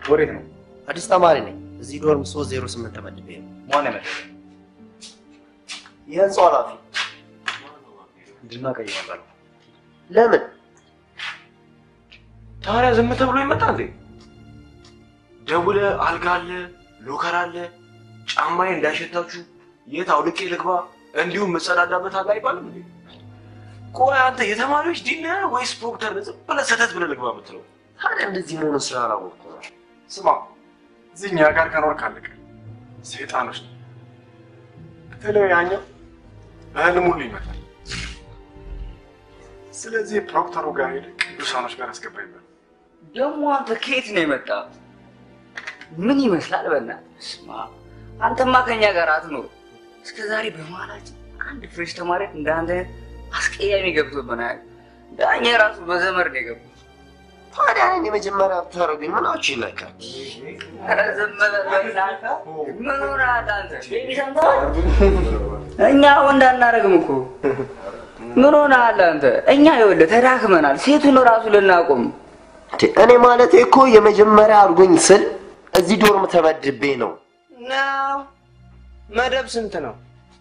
ወዴት ነው? አዲስ ተማሪ ነኝ። እዚህ ዶርም 308 ተመድቤ ነው። ማን ያመጣ? የህንፃው ኃላፊ። እንድናቀይ ነበር። ለምን? ታዲያ ዝም ተብሎ ይመጣ እንዴ? ደውለ አልጋ አለ፣ ሎከር አለ፣ ጫማዬ እንዳይሸታችሁ የት አውልቄ ልግባ፣ እንዲሁም መጸዳዳበት አለ አይባልም እንዴ? ቆይ አንተ የተማሪዎች ዲን ነህ ወይስ ፕሮክተር ነህ? ዝም ብለህ ሰተት ብለህ ልግባ የምትለው? ታዲያ እንደዚህ መሆኑን ስላላወቅኩ ነው። ስማ፣ እዚህ እኛ ጋር ከኖርክ አለቀ። ሰይጣኖች ነው። በተለይ ያኛው በህልም ሁሉ ይመጣል። ስለዚህ ፕሮክተሩ ጋር ሄደህ ቅዱሳኖች ጋር አስገባ ይባል። ደግሞ አንተ ከየት ነው የመጣ? ምን ይመስላል? በእናትህ ስማ፣ አንተማ ከኛ ጋር አትኖር። እስከ ዛሬ በመሀላችን አንድ ፍሬሽ ተማሪ እንደ አንተ አይነት አስቀያሚ ገብቶብን አያውቅም። ዳኛ ራሱ በዘመድ ነው የገቡት። ታዲያ እኔን የመጀመሪያ ብታደርጉኝ ምናችሁ ይለካል? ኧረ ዝም በል በእናትህ። ምን ሆነሃል አንተ? ቤቢ ሰምተሃል? እኛ ወንድ አናደርግም እኮ ምን ሆነሃል አንተ? እኛ ይኸውልህ ተዳክመናል። ሴቱን ራሱ ልናቆም እኔ ማለቴ እኮ የመጀመሪያ አድርጎኝ ስል እዚህ ዶርም ተመድቤ ነው። ነው መደብ ስንት ነው?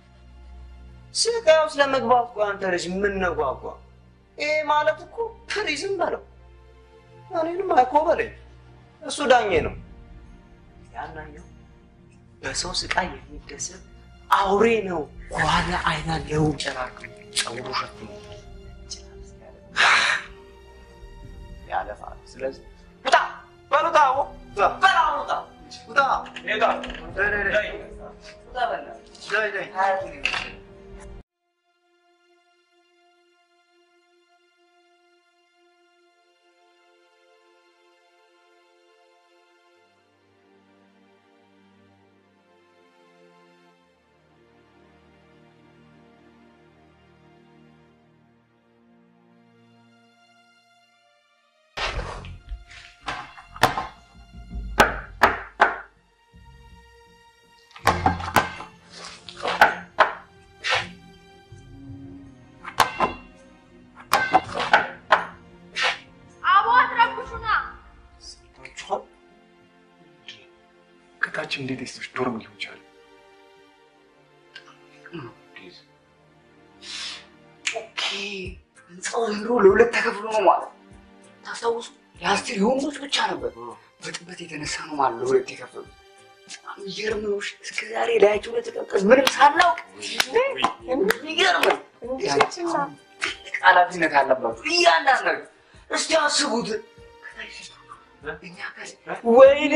ስቃዩ ስለመግባት እኮ አንተ ልጅ ምን ነው ጓጓ? ይሄ ማለት እኮ ፕሪዝም በለው። እኔንም አይኮበለኝ። እሱ ዳኜ ነው። ያናኛው በሰው ስቃይ የሚደሰት አውሬ ነው። ከኋላ አይና ለው ጨራቅ ጸጉሩ ሸፍኖ ያለፋል። ስለዚህ ውጣ በሉታ በላ ውጣ ውጣ ሄዳ ውጣ በእናትህ አቦ አትረብሹና። ከታች እንዴት ሴቶች ዶርም ሊሆን ይችላል? ኦኬ ህንፃው ኑሮ ለሁለት ተከፍሎ ነው ማለት ታስታውሱ? የአስቴር የወንዶች ብቻ ነበር። በጥበት የተነሳ ነው ማለት ለሁለት የከፈሉ። በጣም የሚገርም ነው። እሺ፣ እስከ ዛሬ ላያቸው ለተቀቀስ ምንም ሳናውቅ የሚገርም ነው። ትልቅ ኃላፊነት አለባችሁ እያንዳንዳችሁ። እስቲ አስቡት እኛ ከዚህ ወይኔ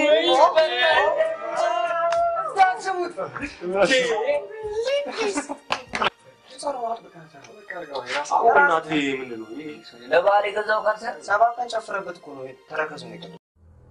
እስቲ አስቡት እናቴ ምንድን ነው ይሄ? ለበዓል የገዛው ካልሰ ሰባት ቀን ጨፍረበት እኮ ነው ተረከዙ ነው የቀረው።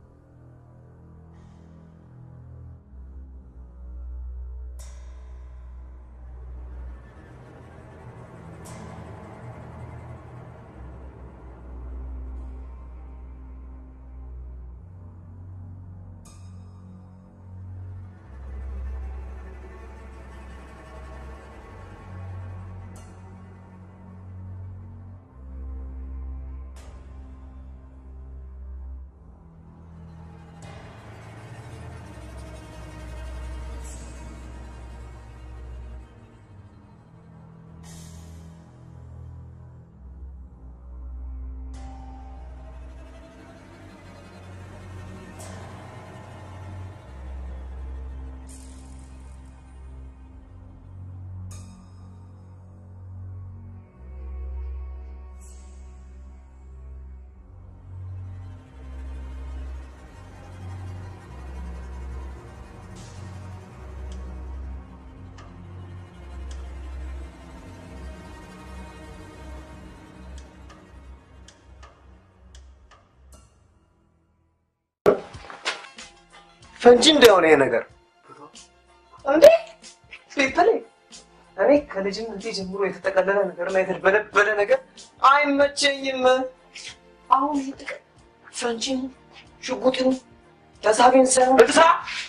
ፈንጂ እንደሆነ ይሄ ነገር እንዴ ሊፕል እኔ ከልጅነቴ ጀምሮ የተጠቀለለ ነገርና የተደበለበለ ነገር አይመቸኝም። አሁን ይሄ ጥቅም ፈንጂን ሽጉጥን ተሳቢን ሳይሆን እድሳ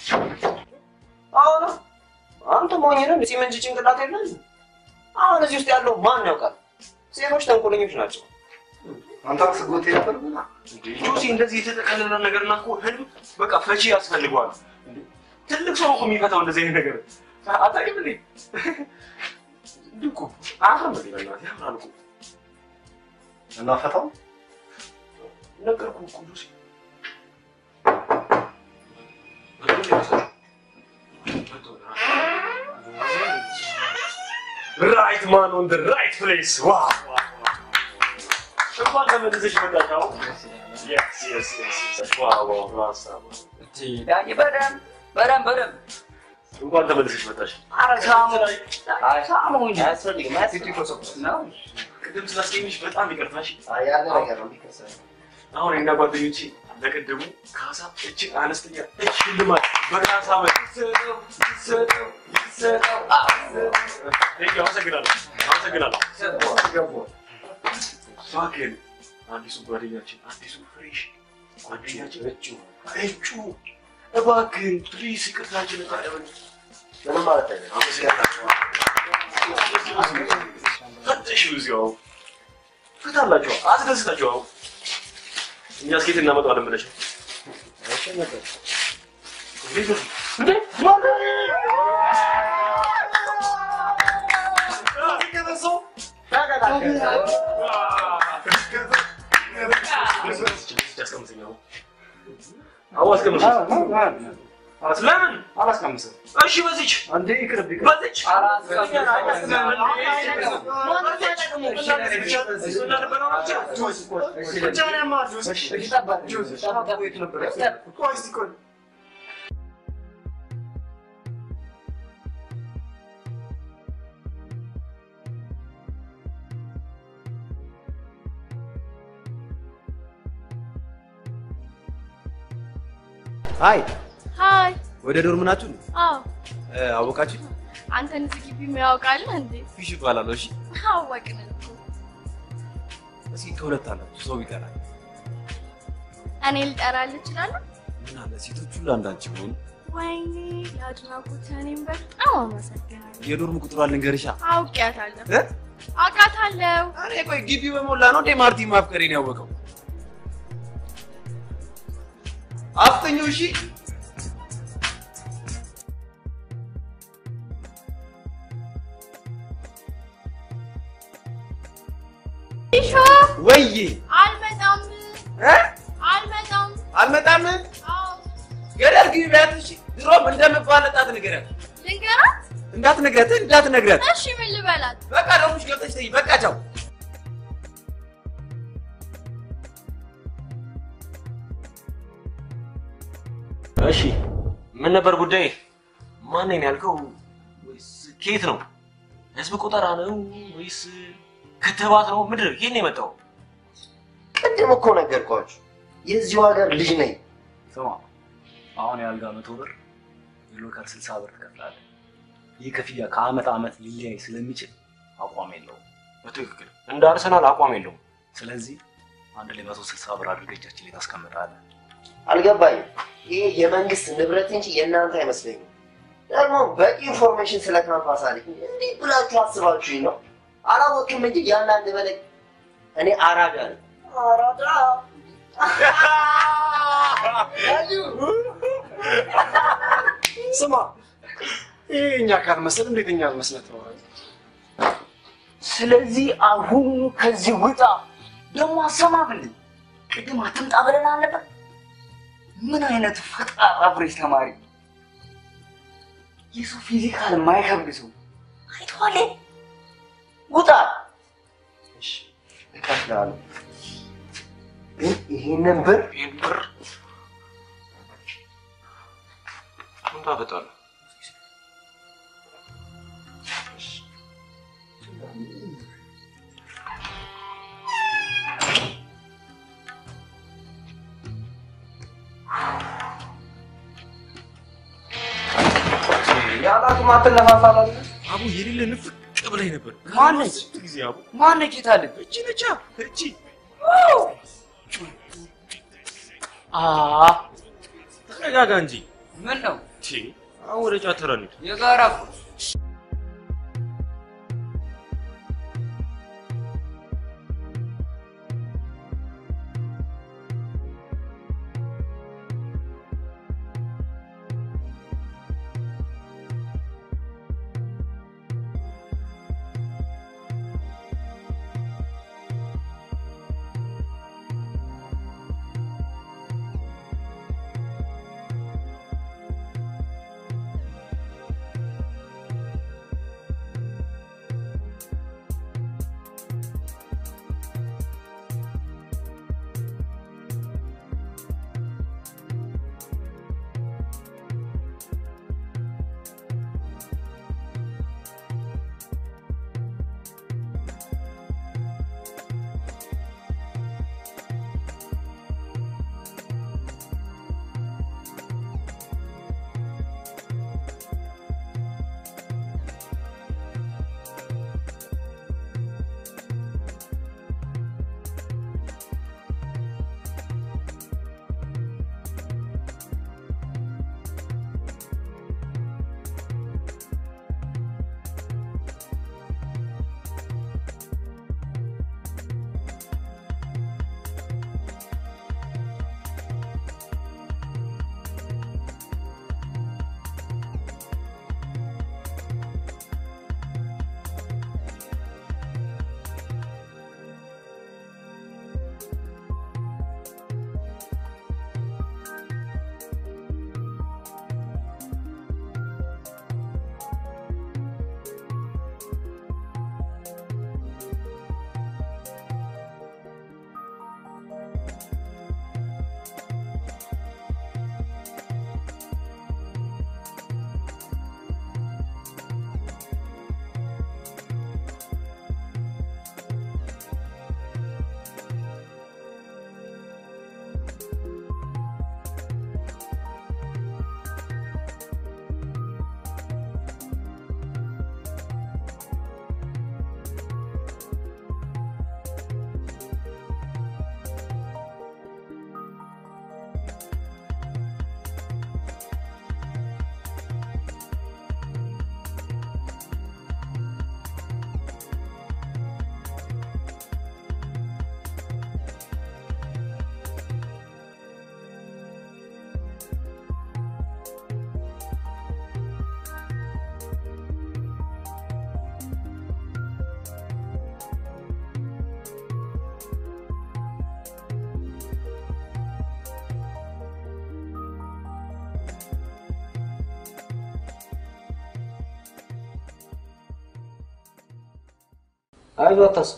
አሁን አንተ ሞኝ ነህ። ሲመንጅ ጭንቅላት የለም። አሁን እዚህ ውስጥ ያለው ማን ያውቃል? ሴቶች ተንኮለኞች ናቸው። አንተ ስጎቴ ነበር ብላ እንዴ ጆሲ እንደዚህ የተጠቀለለ ነገርና እኮ ህልም በቃ ፈቺ ያስፈልገዋል። እንዴ ትልቅ ሰው እኮ የሚፈታው እንደዚህ አይነት ነገር አታውቂም እንዴ? እንዲህ እኮ አያምርም እንዴ? በእናትህ ያምራል እኮ እናፈታው ነገርኩህ እኮ ጆሲ። ራይት ማን ኦን ራይት ፕሌስ ዋው እንኳን ተመልሰሽ መጣሽ። አሁን yes yes yes yes ዋው ዋው ሀሳብ ዳኒ በደንብ በደንብ በደንብ እንኳን ተመልሰሽ መጣሽ። ኧረ ሳሙ ሳሙ እንጂ አያስፈልግም አያስፈልግም። ነው ቅድም ስላስቀየምሽ በጣም ይቅርታሽ። አይ ያለ ነገር ነው የሚከሰው። አሁን እና ጓደኞቼ ለቅድሙ ካሳ እጅግ አነስተኛ እጅ ሽልማት በካሳ መልክ ይሰጠው ይሰጠው ይሰጠው። ቴንክ ዩ፣ አመሰግናለሁ አመሰግናለሁ። እባክህን አዲሱ ጓደኛችን አዲሱ ፍሬሽ ጓደኛችን እጩ እጩ እባክህን ፕሊዝ ይቅርታችን ታደበን ምንም ማለት አይደለም። አመሰግናለሁ። ፈተሽ እዚያው ፍታላቸው አስደስታቸው። እኛ እስኬት እናመጣዋለን ብለሽ ነው? እንዴ? ለምን? አላስቀምስም። እሺ በዚች አንዴ ይቅርብ ይቅርብ። በዚች ሀይ ሀይ ወደ ዶርም ናችሁ? አዎ እ፣ አወቃችሁ? አንተን እዚህ ግቢ የሚያውቃለህ እንዴ? ፊሽ እባላለሁ። እሺ አወቅን እኮ እስኪ ከሁለት አላችሁ ሰው ይቀራል። እኔ ልጠራልህ እችላለሁ? ምን አለ ሴቶች ሁሉ አንዳንቺ ሆኑ። ወይኔ የአድናቆት እኔም በጣም አመሰግናለሁ። የዶርም ቁጥሯ ልንገርሻ። አውቄያታለሁ፣ እ? አውቃታለሁ። እኔ ቆይ ግቢ በሞላ ነው እንዴ ማርቲ ማፍቀሬን ያወቀው? አፍጠኙ። እሺ ሾ ወይዬ አልመጣም፣ እ? አልመጣም። አልመጣም። አዎ ገደል ግቢ ቢያት። እሺ ድሮም እንደምባለጣት ንገሪያት። ልንገራት? እንዳትነግሪያት እንዳትነግሪያት። እሺ ምን ልበላት? በቃ ደሙሽ ገብተሽ ተይ። በቃ ቻው። እሺ ምን ነበር ጉዳይ? ማንን ያልከው? ወይስ ከየት ነው? ህዝብ ቆጠራ ነው ወይስ ክትባት ነው? ምንድን ነው? የት ነው የመጣው? ቅድም እኮ ነገርኳችሁ የዚሁ ሀገር ልጅ ነኝ። ስማ አሁን የአልጋ መቶ ብር የሎካል ስልሳ ብር ትከፍላለህ። ይህ ክፍያ ከአመት አመት ሊለያይ ስለሚችል አቋም የለውም። በትክክል እንደ አርሰናል አቋም የለውም። ስለዚህ አንድ ላይ መቶ ስልሳ ብር አድርገህ እጃችን ላይ ታስቀምጣለህ። አልገባኝም። ይህ የመንግስት ንብረት እንጂ የእናንተ አይመስለኝም። ደግሞ በቂ ኢንፎርሜሽን ስለ ካምፓስ አለኝ። እንዴት ብላችሁ አስባችሁኝ ነው? አላወቅም እንጂ ያንዳንድ በላይ እኔ አራዳ ነኝ። አራዳ ስማ ይሄ እኛ ካልመሰል እንዴት እኛ መስለት ነው? ስለዚህ አሁኑ ከዚህ ውጣ። ደግሞ አሰማብልን። ቅድም አትምጣ ብለን አልነበር? ምን አይነት ፈጣጣ ፍሬሽ ተማሪ! የሰው ፊዚካል የማይከብድ ሰው አይተዋል። ውጣ። እሺ እከፍልሃለሁ፣ ግን ይሄንን ብር ይህን ብር ምን ታፈጣለህ? ያለ አቅም አትነፋፋላለ። አቡ የሌለ ንፍቅ ብላኝ ነበር። ማነች? ስንት ጊዜ አቡ ማነች? የታለች? እቺ ነቻ እቺ አ ተረጋጋ እንጂ ምን ነው ቺ አሁን ወደ ጫት ተራ እንሂድ። የጋራ እኮ አይዞህ አታስብ።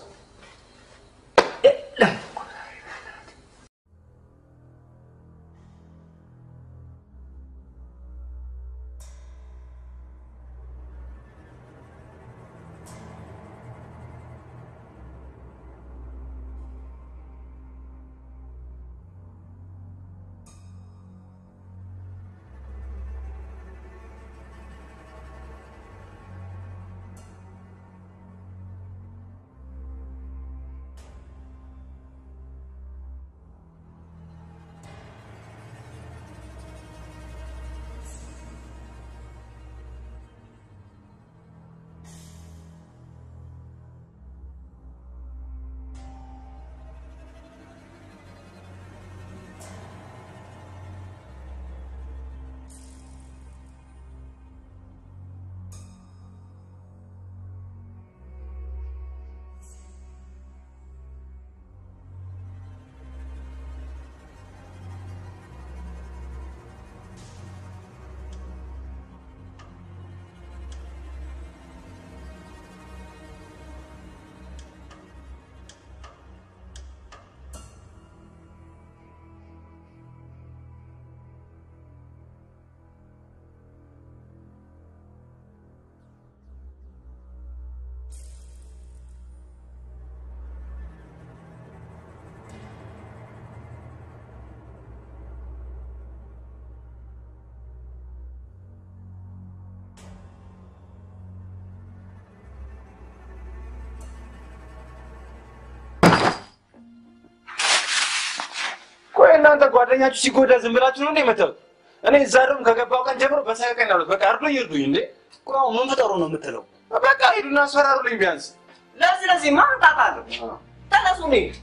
ቆይ እናንተ ጓደኛችሁ ሲጎዳ ዝም ብላችሁ ነው እንዴ የምታዩት? እኔ እዛ ደግሞ ከገባው ቀን ጀምሮ በሰቀቀን ያሉት በቃ አርዶ ይርዱኝ እንዴ። ቆይ አሁን ምን ፍጠሩ ነው የምትለው? በቃ ሂዱና አስፈራሩልኝ ቢያንስ። ለዚህ ለዚህ ማምጣት አለ። ተነሱ እንሂድ።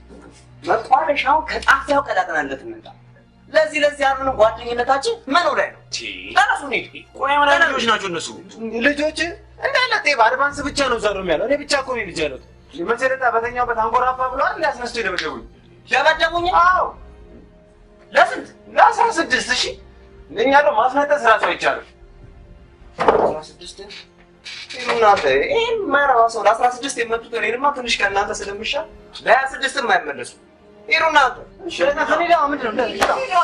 መቋደሻውን ከጣፊያው ቀዳጥናለት እንምጣ። ለዚህ ለዚህ ያሉን ጓደኝነታችን ምኑ ላይ ነው? ተነሱ እንሂድ። ቆይ ምን አይነት ልጆች ናቸው እነሱ? ልጆች እንዳለ ጤፍ አድቫንስ ብቻ ነው እዛ ነው ያለው። እኔ ብቻ እኮ ነው ልጅ ያሉት። መሰረታ በተኛውበት አንጎራፋ ብለዋል። ሊያስነስቶ የደበደቡኝ። ደበደቡኝ? አዎ ለስንት? ለአስራ ስድስት ሺህ እኛ ደግሞ ማስነጠስ ራሱ አይቻልም። አስራ ስድስት እናንተ ይህን ማይረባ ሰው ለአስራ ስድስት የመጡት እኔንማ ትንሽ ከእናንተ ስለምሻል ለሀያ ስድስትም አይመለሱ ሂዱ እናንተ ከኔ ጋር ምንድን ነው እንደዚህ?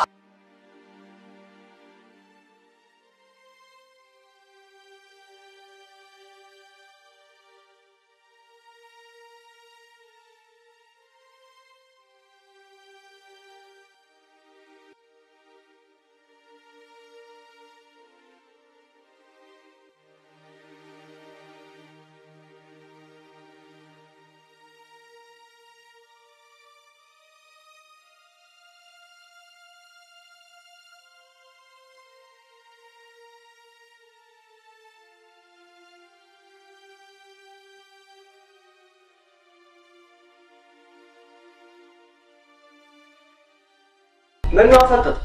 ምን ነው አፈጠጥ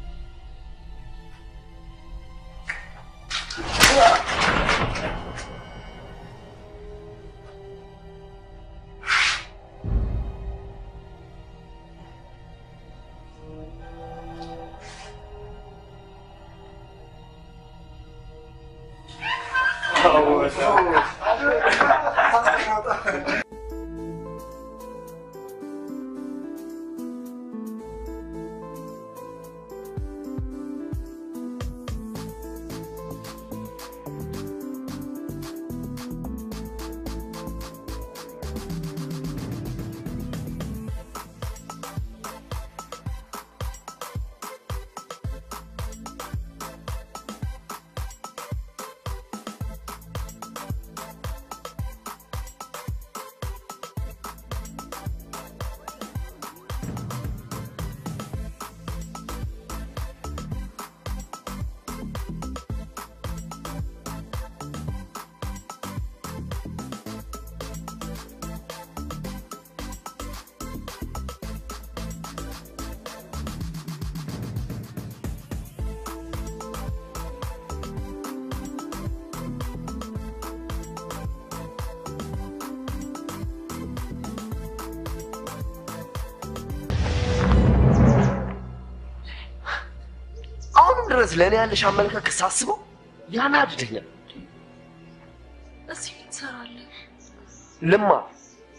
አሁንም ድረስ ለእኔ ያለሽ አመለካከት ሳስበው ያናድደኛል። እዚህ ምን ትሰራለህ? ልማ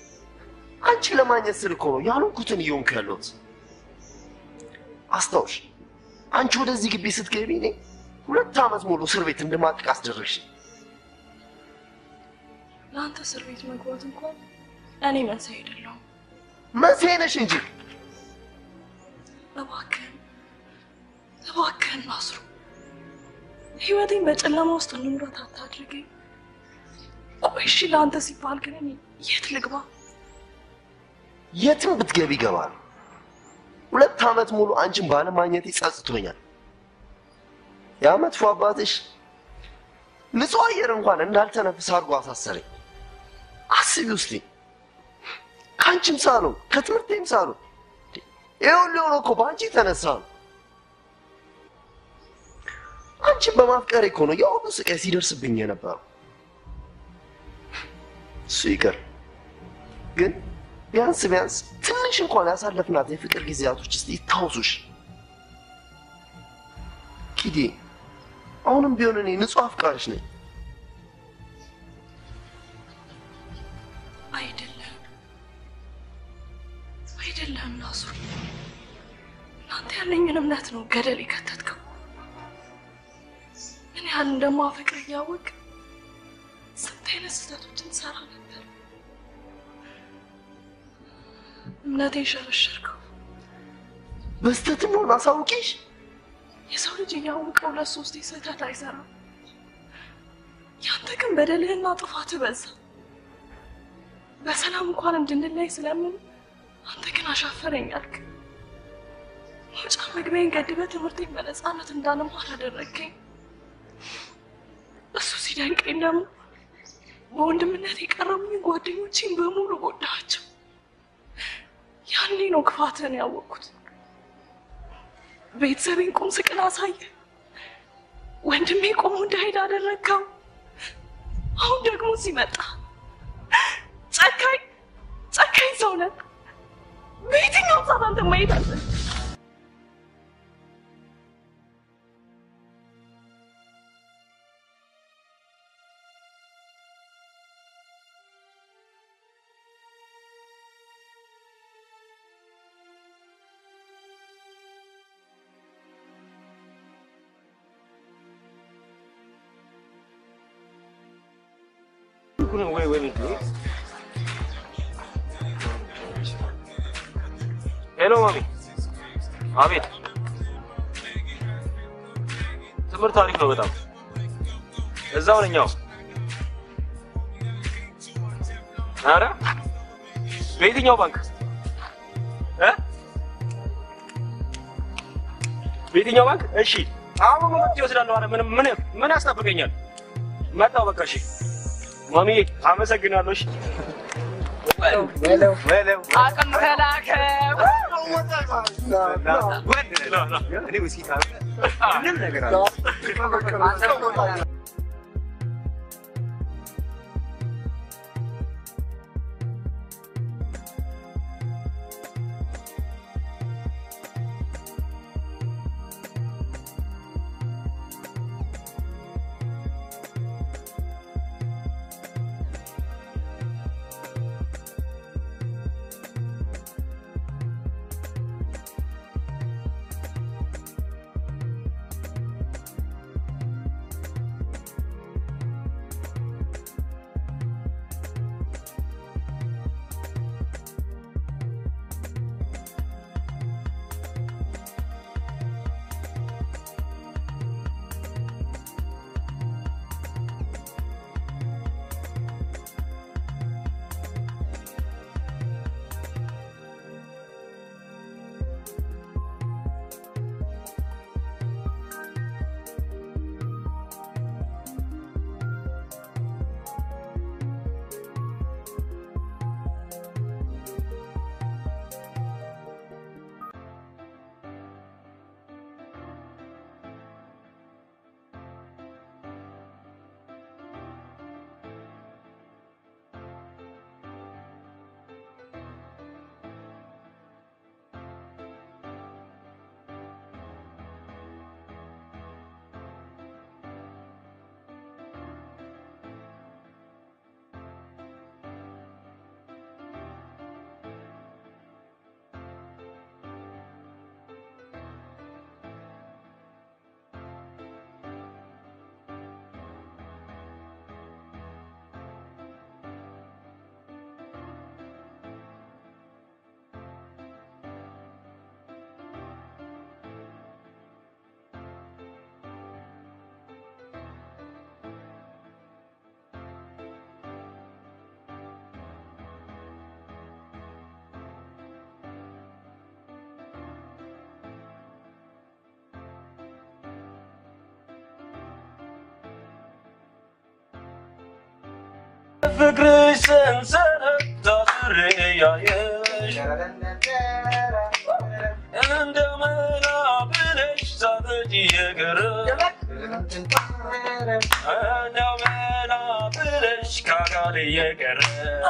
አንቺን ለማግኘት ስል እኮ ነው ያልሆንኩትን እየሆንኩ ያለሁት። አስታውሽ፣ አንቺ ወደዚህ ግቢ ስትገቢ እኔ ሁለት ዓመት ሙሉ እስር ቤት እንደማጥቅ አስደረግሽ። ለአንተ እስር ቤት መግባት እንኳን እኔ መንስኤ አይደለሁም። መንስኤ ነሽ እንጂ እባክህን እባክህን ናስሩ፣ ህይወቴን በጨለማ ውስጥ እንምራት አታድርገኝ። ቆይ እሺ፣ ለአንተ ሲባል ግን እኔ የት ልግባ? የትም ብትገቢ ይገባል። ሁለት ዓመት ሙሉ አንቺን ባለማግኘት ይጸጽቶኛል። ያ መጥፎ አባትሽ ንጹህ አየር እንኳን እንዳልተነፍስ አድርጎ አሳሰረኝ። አስቢ ውስጥ ከአንቺም ሳልሆን ከትምህርቴም ሳልሆን ይህ ሁሉ የሆነው እኮ በአንቺ የተነሳ ነው። አንቺን በማፍቀሬ እኮ ነው ያ ሁሉ ስቃይ ሲደርስብኝ የነበረው። እሱ ይቅር ግን ቢያንስ ቢያንስ ትንሽ እንኳን ያሳለፍናት የፍቅር ጊዜያቶች እስቲ ይታወሱሽ። ኪዴ፣ አሁንም ቢሆን እኔ ንጹህ አፍቃሪሽ ነኝ። አይደለም አይደለም ናስሩ፣ እናንተ ያለኝን እምነት ነው ገደል የከተትከው። ምን ያህል እንደማፈቅር እያወቅ ስንት አይነት ስህተቶችን ሰራ ነበር። እምነቴን ሸረሸርከው። በስተትም ሆን አሳውቂሽ የሰው ልጅ እያወቀ ሁለት ሶስት ስህተት አይሰራም። ያንተ ግን በደልህና ጥፋትህ በዛ። በሰላም እንኳን እንድንለይ ስለምን አንተ ግን አሻፈረኝ አልክ። መውጫ መግቢያዬን ገድበህ ትምህርቴን በነፃነት እንዳልማር አደረግከኝ። እሱ ሲደንቀኝ ደግሞ በወንድምነት የቀረቡኝ ጓደኞቼን በሙሉ ጎዳቸው። ያኔ ነው ክፋትህን ያወቅኩት። ቤተሰቤን ቁም ስቅል አሳየ። ወንድሜ ቆሞ እንዳሄድ አደረግከው። አሁን ደግሞ ሲመጣ ጨካኝ ጨካኝ ሰው ነህ። በየትኛው ሰዓት አንተ ማየት አለ ወይ ወይ ሄሎ ማሚ። አቤት። ትምህርት አሪፍ ነው በጣም እዛው ነኛው። አረ በየትኛው ባንክ እ በየትኛው ባንክ? እሺ አሁን መጥቼ እወስዳለሁ። አረ ምን ምን ምን ያስጠብቀኛል? መጣሁ በቃ። እሺ ማሚ አመሰግናለሁ። እሺ አቅም ተላከ ፍቅርሽ ሰንሰለት ታስሬ ያየሽ እንደ መላ ብለሽ ሳትሄጂ የቀረሽ እንደ መላ ብለሽ ከአካሌ የቀረሽ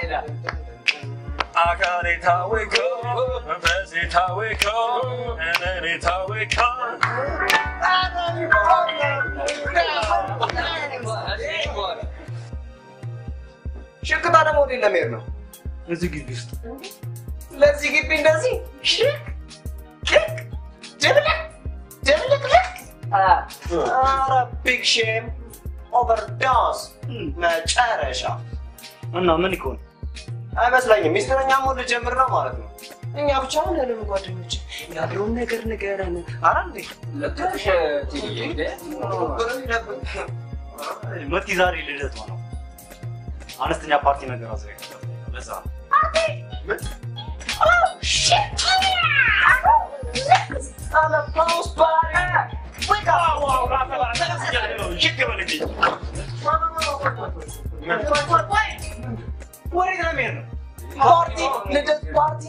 አካሌ ታወቀ መንፈሴ ታወቀ እኔ ታወቀ ሽቅጣ ደግሞ ወዴት ለመሄድ ነው? እዚህ ግቢ ውስጥ ለዚህ ግቢ እንደዚህ ሽክ ክክ ድብልቅ ድብልቅልቅ ኧረ ቢግ ሼም ኦቨርዶስ መጨረሻ እና ምን ይሆን አይመስለኝም። ሚስጥረኛ መሆን ልጀምር ነው ማለት ነው። እኛ ብቻ ሁለንም ጓደኞች ያለውን ነገር ንገረን። ኧረ እንዴ ልትሽ ትይዬ እንደ መቲ ዛሬ ልደቷ ነው። አነስተኛ ፓርቲ ነገር አዘጋጅቷል። ለዛ ነው። ወዴት ነው የሚሄድ ነው? ፓርቲ ልደት ፓርቲ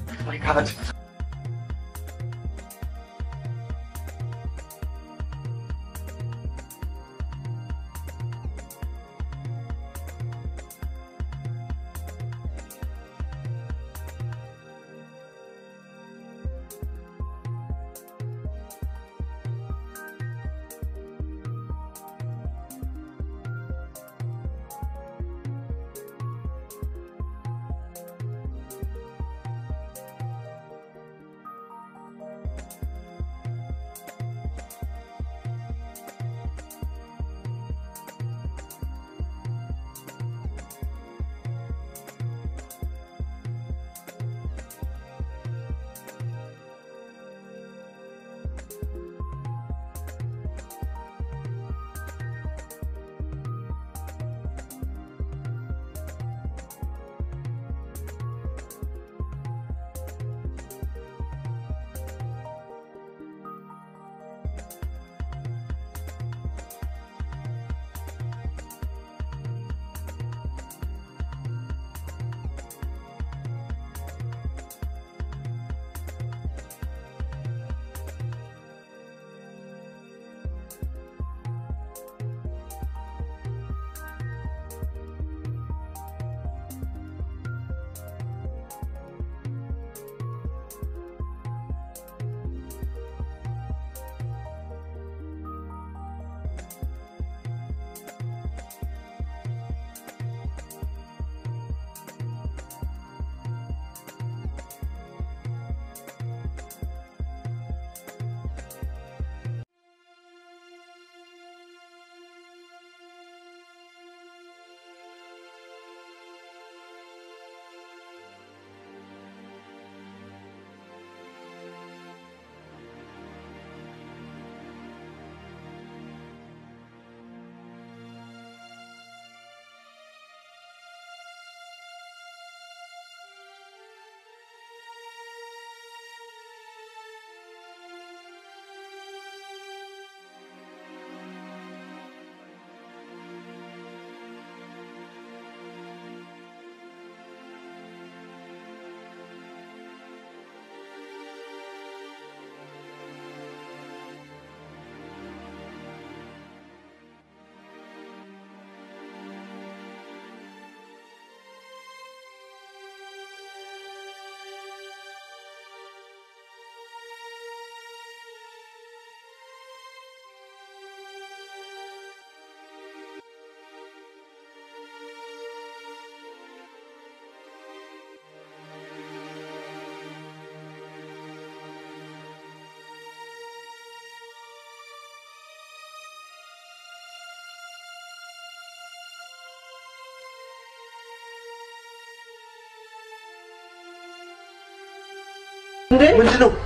እንዴ ምንድን ነው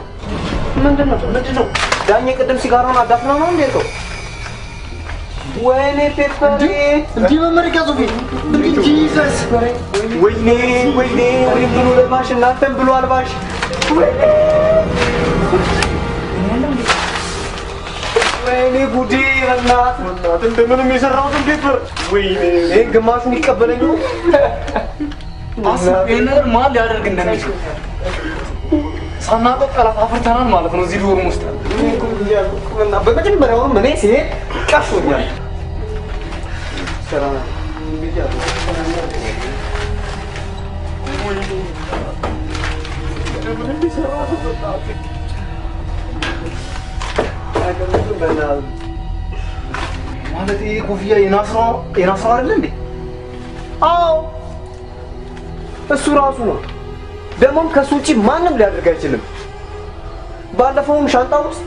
ምንድን ነው ምንድን ነው? ዳኜ ቅድም ሲጋራውን አዳፍነው ነው እንዴ ተው? ወይኔ ፔፐሬ እንዲህ መመረቂያ ጽሁፌ ጂሰስ ወይኔ ወይኔ እኔም ብሎ ለባሽ እናንተም ብሎ አልባሽ ወይኔ ወይኔ ጉዴ! በእናትህ በእናትህ እንደምንም የሰራሁትን ፔፐር ወይኔ ይሄን ግማሹን ይቀበለኝ ነው። አስብ፣ ይሄን ነገር ማን ሊያደርግ እንደሚችል ሳናውቀው ጠላት አፍርተናል ማለት ነው እዚህ ዶርም ውስጥ። በመጀመሪያውም እኔ ሲሄድ ቀፎኛል። ሰላም ማለት ይሄ ኮፍያ የናስሮ የናስሮ አይደል እንዴ? አዎ እሱ ራሱ ነው። ደግሞም ከሱ ውጭ ማንም ሊያደርግ አይችልም። ባለፈውም ሻንጣ ውስጥ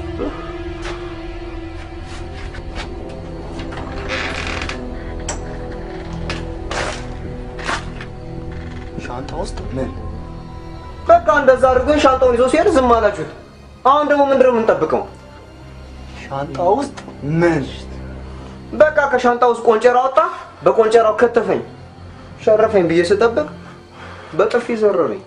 ሻንጣ ውስጥ ምን? በቃ እንደዛ አድርገን ሻንጣውን ይዞ ሲሄድ ዝም አላችሁት። አሁን ደግሞ ምንድን ነው የምንጠብቀው? ሻንጣ ውስጥ ምን? በቃ ከሻንጣ ውስጥ ቆንጨራ ወጣ፣ በቆንጨራው ከተፈኝ፣ ሸረፈኝ ብዬ ስጠብቅ በጥፊ ዘረረኝ።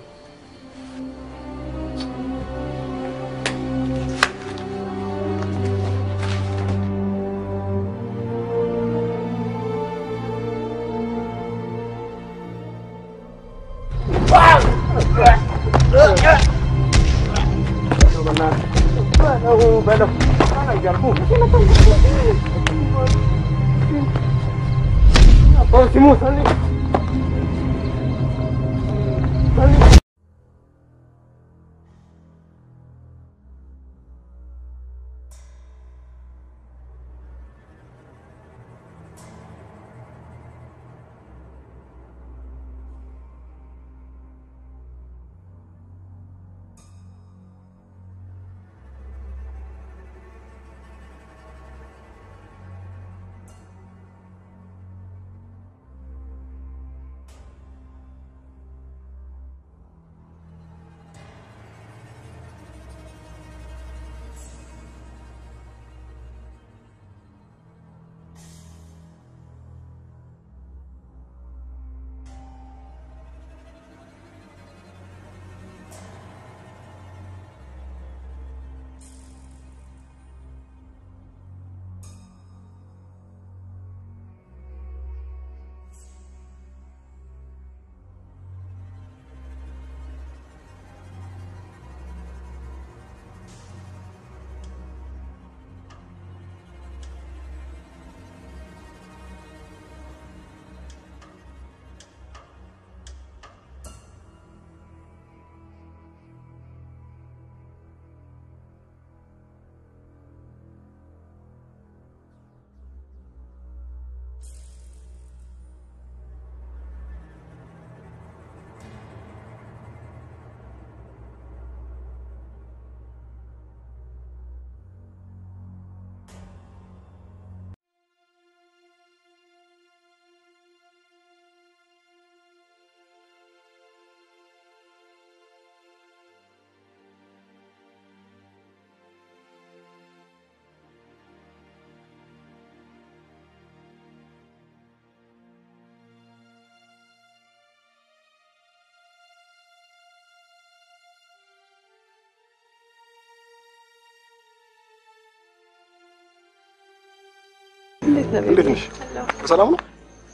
እንዴት ነህ? እንዴት ነሽ? በሰላም ነው?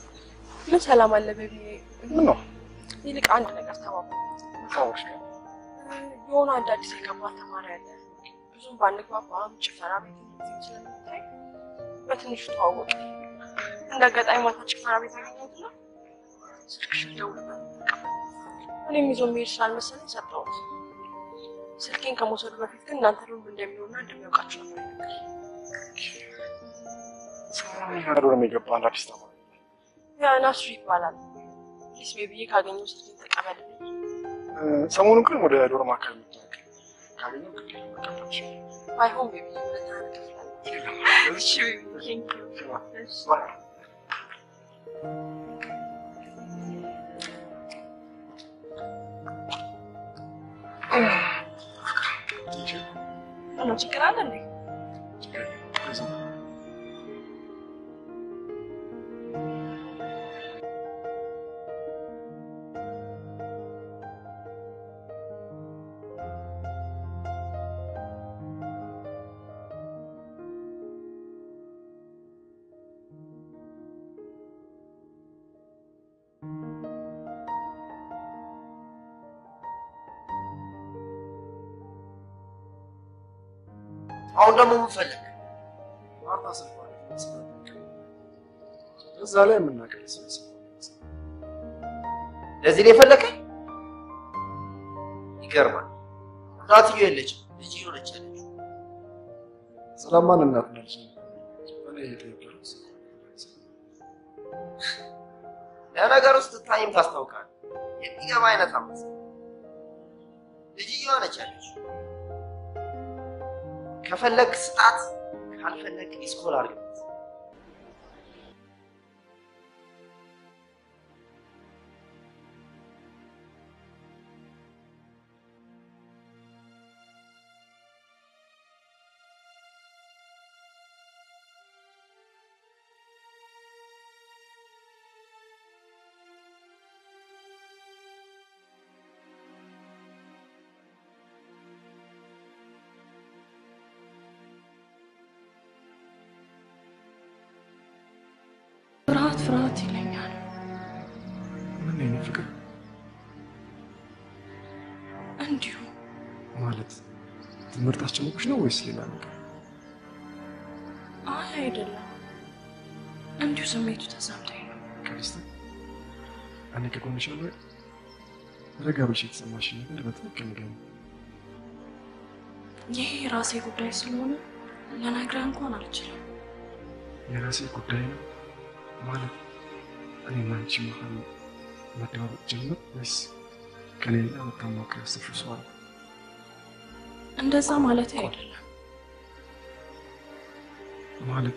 ምን ሰላም አለ ቤቢ? ምን ነው? ይልቅ አንድ ነገር ተባባ ታወቅሽ? የሆነ አንድ አዲስ የገባ ተማሪ አለ። ብዙም ባንግባባም ጭፈራ ቤት ጊዜም ስለምታይ በትንሹ ተዋወቅ። እንደ አጋጣሚ ማታ ጭፈራ ቤት አገኘሁትና ስልክሽን ደውልበት እኔም ይዞ የሚሄድ ስላልመሰለኝ ሰጠሁት። ስልኬን ከመውሰዱ በፊት ግን እናንተ ሩም እንደሚሆንና እንደሚያውቃችሁ ነበር የነገረኝ። ሰላም ነው የሚገባ አንድ አዲስ ተማሪ ያ ናስሩ ይባላል። ፕሊስ ቤቢዬ ካገኘው ስልኬን ተቀበልልኝ። እ፣ ሰሞኑን ግን ወደ ዶርም አካባቢ መጥቷል። ካገኘው ግድ መቀበል ይችላል። ባይሆን ቤቢዬ ሁለት ዓመት ከፍላለሁ። እሺ ቤቢዬ፣ ቴንክ ዩ። እሺ። ምነው ችግር አለ እንዴ? አሁን ደግሞ ምን ፈለግ? ማርታ ስልኳ ላይ እዛ ላይ የምናገር ስብስብ ለዚህ ነው የፈለከኝ? ይገርማል። እናትዮ የለችም፣ ልጅ ሆነች ያለችው። ስለማን እናት ነው ልጅ እኔ እየጠየኩህ ነው። ለነገር ውስጥ ታይም ታስታውቃል። የሚገባ አይነት አመት ልጅየዋ ነች ያለችው። ከፈለግ ስጣት፣ ካልፈለግ ኢስኮል አድርግበት። ፍርሃት ፍርሃት ይለኛል። ምን ነው የኔ ፍቅር እንዲሁ ማለት ትምህርት አስጨነቆሽ ነው ወይስ ሌላ ነገር? አይ አይደለም፣ እንዲሁ ስሜቱ ተሰምቶኝ ነው። ቅድስት እኔ ከጎንሽ አለ ረጋ ብለሽ የተሰማሽን ነገር በትክክል ንገሪኝ። ይሄ የራሴ ጉዳይ ስለሆነ ልነግርህ እንኳን አልችልም። የራሴ ጉዳይ ነው ማለት እኔና አንቺ መሀል መደባበቅ ጀምር ወይስ ከሌላ መታማከር ያሰብሽው ሰው አለ? እንደዛ ማለት አይደለም። ማለት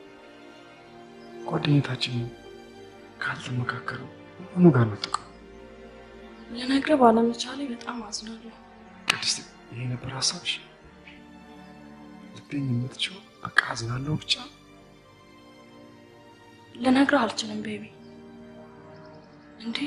ጓደኝነታችንን ካልተመካከረው ምኑ ጋር ነው ጥቅሙ? ልነግርህ ባለመቻሌ በጣም አዝናለሁ። ቅድስት ይሄ ነበር ሀሳብሽ? ልትይኝ የምትችው በቃ አዝናለሁ ብቻ? ልነግርህ አልችልም ቤቢ። እንዴ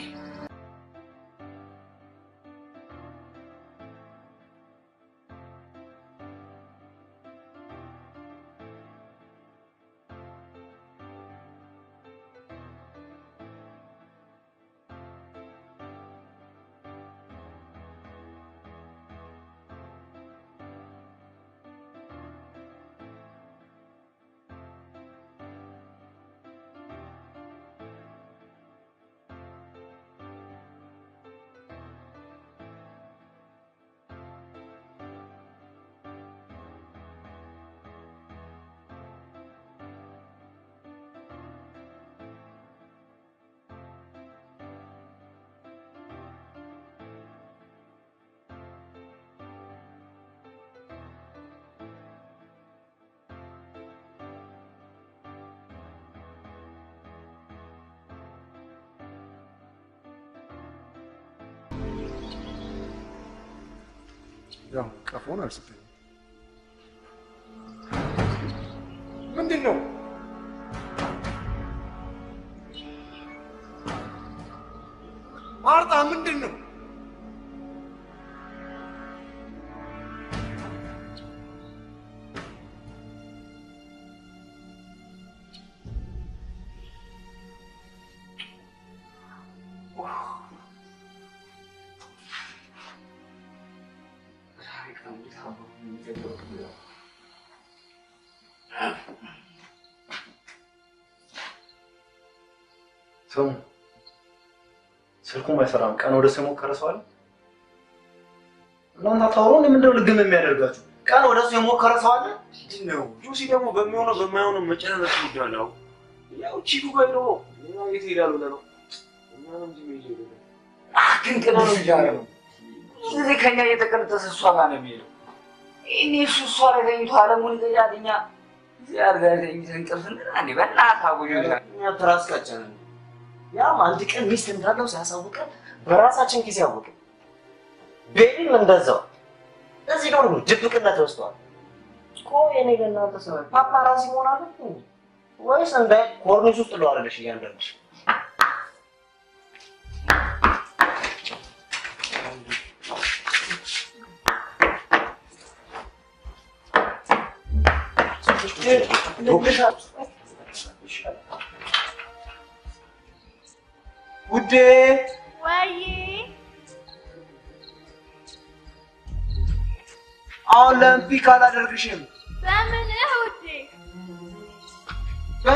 ያው ቀፎን አልሰጠኝም። ምንድን ነው? ማርታ ምንድን ነው? ስሙ፣ ስልኩም አይሰራም። ቀን ወደ ሰው የሞከረ ሰው አለ? እናንተ አታወሩ። ምንድነው ልግም የሚያደርጋችሁ? ቀን ወደ ሰው የሞከረ ሰው አለ? ምንድን ነው? ጆሲ ደግሞ በሚሆነው በማይሆነው መጨናነቅ ይወዳል። አሁን ያው ቺኩ ጋር ሄዶ ሌላ የት ሄዳል ብለህ ነው? እኛ ነው እንጂ መሄድ የሌለን። ድንቅ ነው እንጂ አለ ጊዜ ከኛ እየተቀነጠሰ እሷ ጋር ነው የሚሄደው። እኔ እሱ እሷ ላይ ተኝቶ አለሙን ይገዛል። እኛ እዚህ አልጋ ላይ ተኝተን እንቅልፍ እንላ እንዴ? በእናትህ አጎጆታል። እኛ ትራስ ቀጨንን። ያም አንድ ቀን ሚስት እንዳለው ሲያሳውቀን በራሳችን ጊዜ አወቅን። ቤቢም እንደዛው እዚህ ደግሞ ድብቅነት ወስደዋል። ቆይ እኔ ለእናንተ ሰው ፓፓራዚ መሆን አለብኝ እንዴ? ወይስ እንደ ኮርኒስ ውስጥ ለዋለሽ እያንዳንድሽ ውዴ ወይ አሁን ለምን ፒክ አላደርግሽም?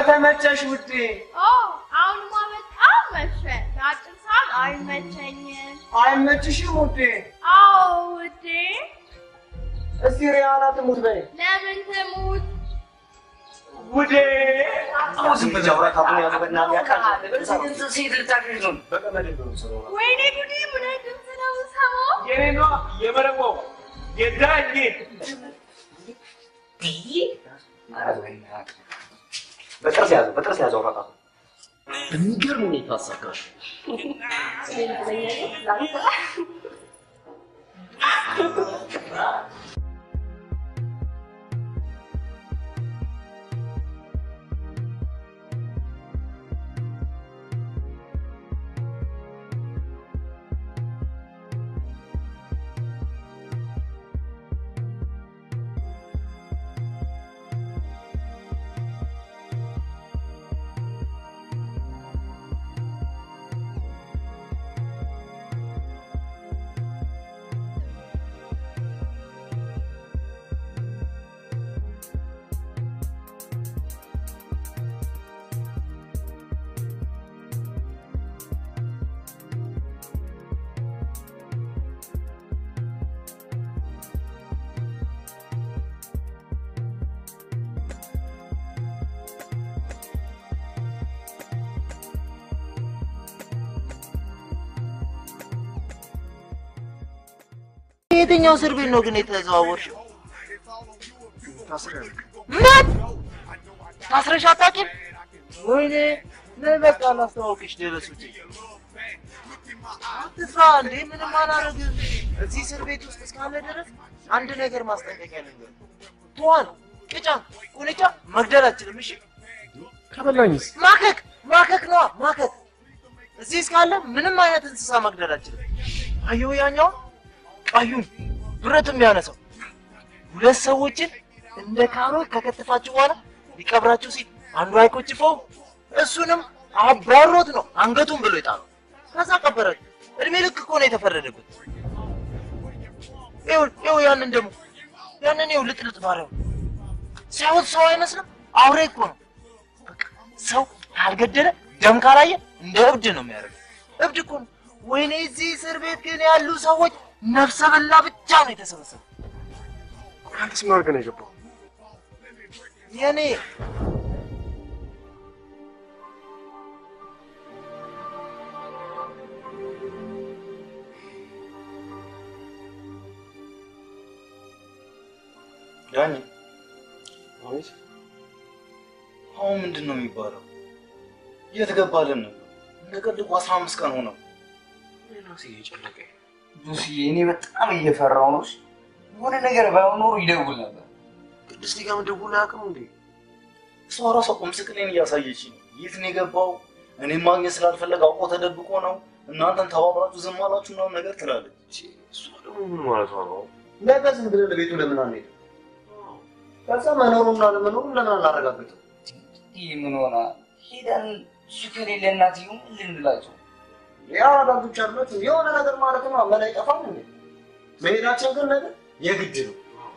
ከተመቸሽ ውዴ ኦ አሁንማ በጣም መሸ። ለአጭር ሰዓት አይመቸኝም። አይመችሽም ውዴ? አዎ ውዴ። እስቲ ሪያና ትሙት በይ ለምን ትሙት? ውዴ። አሁን ዝም ብለህ አውራ ካሁን ያለው በእናትህ ያውቃል። ሴት ልታገኝ ነው። በቀመድ ነው የምሰራው። ወይኔ ጉዴ! ምን አይነት ድምፅ ነው የምሰማው? የኔ ነዋ የመረቆ የዳኜ በጥርስ ያዘው፣ በጥርስ ያዘው አውራ ካሁን በሚገርም ሁኔታ አሳካሽ። የትኛው እስር ቤት ነው ግን የተዘዋወርሽው? ታስሬያለሁ። ምን ታስረሽ አታውቂም? ወይኔ ነይ በቃ ላስተዋውቅሽ ደረሱት። አትፍራ እንዴ ምንም አላረግም። እዚህ እስር ቤት ውስጥ እስካለ ድረስ አንድ ነገር ማስጠንቀቂያ ነገር ትዋን፣ ቅጫ፣ ቁንጫ መግደል አችልም። እሺ ከበላኝስ? ማከክ ማከክ ነዋ ማከክ። እዚህ እስካለ ምንም አይነት እንስሳ መግደል አችልም። አየሁ ያኛውን ቀዩን ብረት የሚያነሳው ሁለት ሰዎችን እንደ ካሮት ከከተፋችሁ በኋላ ሊቀብራችሁ ሲል አንዱ አይቆጭፈው እሱንም አባሮት ነው አንገቱን ብሎ የጣለው። ከዛ ቀበራችሁ። እድሜ ልክ እኮ ነው የተፈረደበት። ይኸው ይኸው ያንን ደግሞ ያንን ይኸው ልጥልጥ ባሪያው ሲያዩት ሰው አይመስልም፣ አውሬ እኮ ነው። በቃ ሰው ካልገደለ ደም ካላየ እንደ እብድ ነው የሚያደርገው። እብድ እኮ ነው። ወይኔ እዚህ እስር ቤት ግን ያሉ ሰዎች ነፍሰ በላ ብቻ ነው የተሰበሰቡ። አንተስ ምን አድርገህ ነው የገባው? የኔ ዳኒ አቤት። አሁን ምንድን ነው የሚባለው? የት ገባልን ነው? እንደ ቀልድ እኮ አስራ አምስት ቀን ሆነው። ራሴ እየጨነቀኝ ሉሲ እኔ በጣም እየፈራው ነው። የሆነ ነገር ባይሆን ኖሮ ይደውል ነበር። ቅድስት ጋር መደወል አያውቅም እንዴ? እሷ ራሷ እኮ ምስቅሌን እያሳየች ነው። የት ነው የገባው? እኔም ማግኘት ስላልፈለገ አውቆ ተደብቆ ነው። እናንተን ተባብራችሁ ዝም አላችሁ ምናምን ነገር ትላለች። እሷ ደግሞ ምን ማለቷ ነው? ነገ ዝም ብለን ለቤቱ ለምን አንሄድም? ከዛ መኖሩና ለመኖሩን ለምን አናረጋግጥም? ይህ ምን ሆና ሄደን እሱ ከሌለ እናትዬው ምን ልንላቸው? ያው አዳጆች አላችሁ የሆነ ነገር ማለት ነው። አመል አይጠፋም እንዴ? መሄዳችን ግን ነገር የግድ ነው።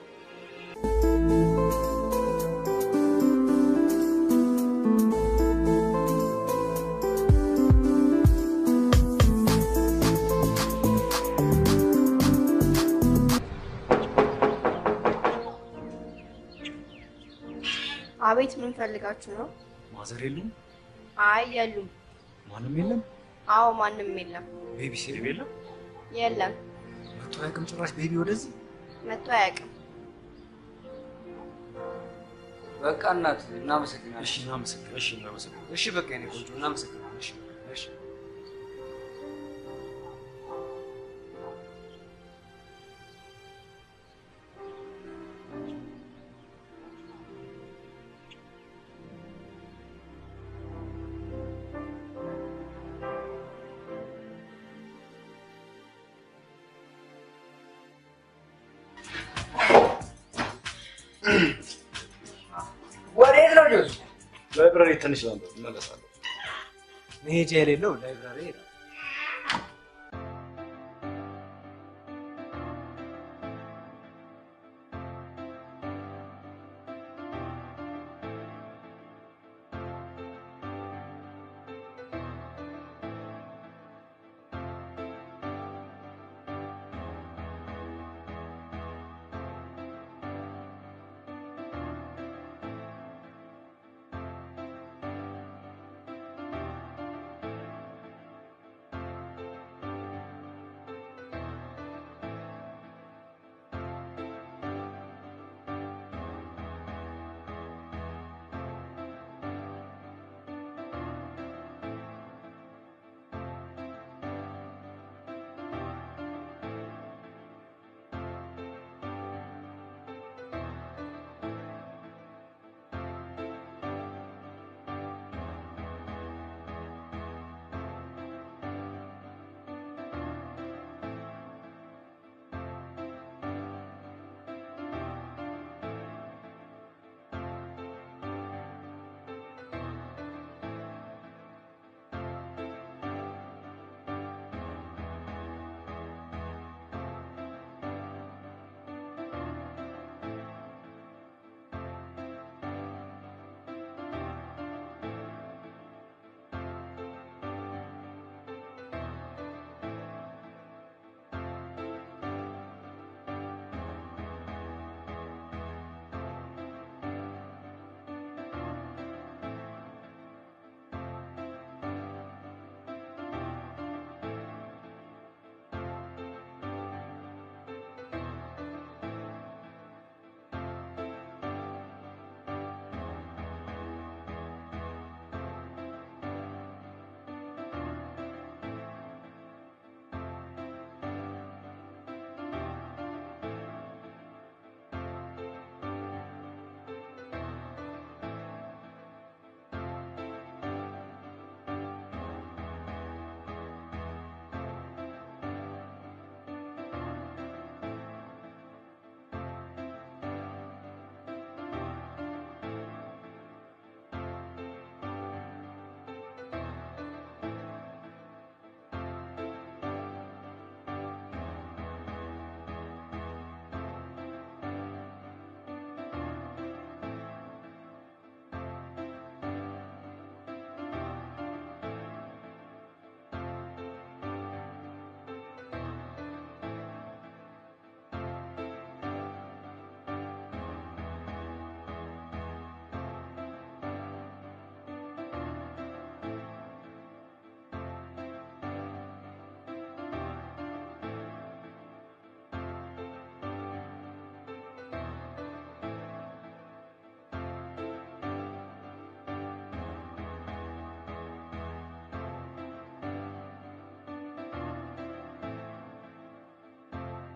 አቤት ምን ፈልጋችሁ ነው? ማዘር የሉም? አይ የሉም። ማንም የለም? አዎ ማንም የለም። ቤቢ ሲሪ የለም? የለም መቶ አያውቅም ጭራሽ ቤቢ ወደዚህ መጥቶ አያውቅም። በቃ እናት እናመሰግናለን። እሺ እናመሰግናለን። እሺ እናመሰግናለን። እሺ በቃ የኔ ቆንጆ እናመሰግናለን። እሺ እሺ ወዴት ነው ጆስ? ላይብራሪ ትንሽ ላንብብ እመለሳለሁ። መሄጃ የሌለው ላይብራሪ ሄዳል።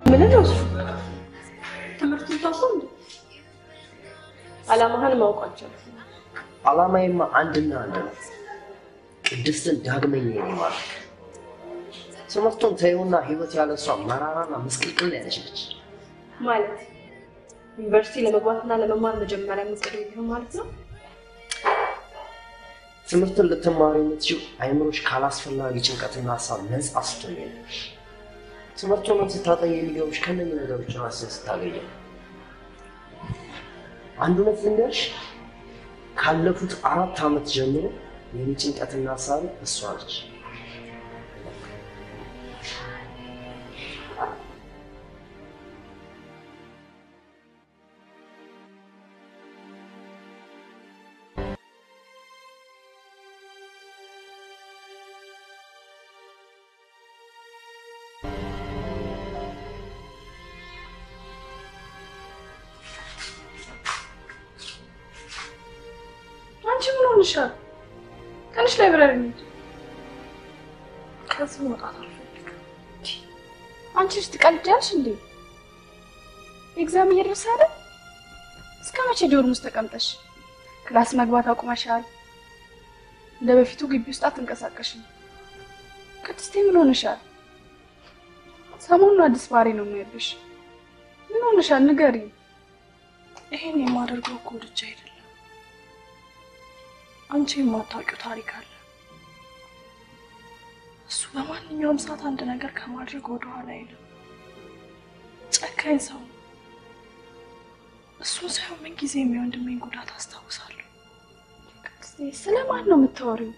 ምን ነው እሱ? ትምህርቱን ታውቀው እንዴ? አላማህን ማውቃቸው ዓላማዬማ አንድና አንድ ነው። ቅድስትን ዳግመኛ የኔ ማድረግ። ትምህርቱን ተይውና ህይወት ያለ እሷ መራራና ምስቅልቅል ያለች ነች። ማለት ዩኒቨርሲቲ ለመግባትና ለመማር መጀመሪያ መስቀል ይሆን ማለት ነው። ትምህርትን ልትማሪ የምትችው አይምሮች ካላስፈላጊ ጭንቀትና ሀሳብ ነፃ ስትሆኝ ነው። ትምህርቱንም ስታጠኝ የሚገቡሽ ከነኚህ ነገሮች ራስን ስታገኘ ነው። አንድ እውነት ልንገርሽ፣ ካለፉት አራት ዓመት ጀምሮ የኔ ጭንቀትና ሀሳብ እሷ ነች። አንቺ ምን ሆንሻል? ትንሽ ላይብረሪ እንሂድ። ከዚህ መውጣት አልፈልግም። አንቺ ልጅ ትቀልጃለሽ እንዴ? ኤግዛም እየደረሰ አይደል? እስከ መቼ ዶርም ውስጥ ተቀምጠሽ ክላስ መግባት አቁመሻል? እንደ በፊቱ ግቢ ውስጥ አትንቀሳቀሽም። ቅድስቴ ምን ሆነሻል? ሰሞኑን አዲስ ባህሪ ነው የሚያብሽ። ምን ሆነሻል? ንገሪኝ። ይሄን የማደርገው እኮ ወድጄ አይደለም። አንቺ የማታውቂው ታሪክ አለ። እሱ በማንኛውም ሰዓት አንድ ነገር ከማድረግ ወደኋላ አይልም። ጨካኝ ሰው ነው። እሱን ሳይሆን ምን ጊዜ የወንድሜን ጉዳት አስታውሳለሁ። ስለማን ነው የምታወሪው?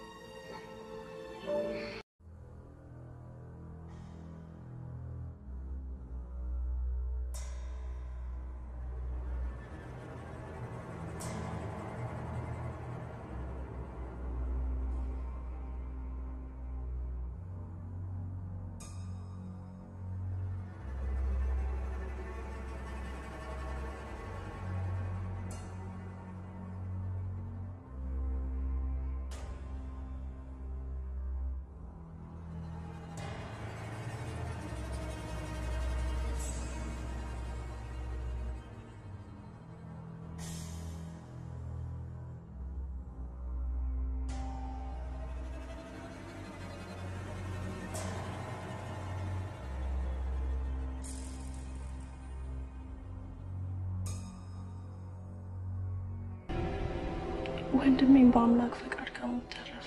ወንድሜን በአምላክ ፈቃድ ከሞት ተረፈ።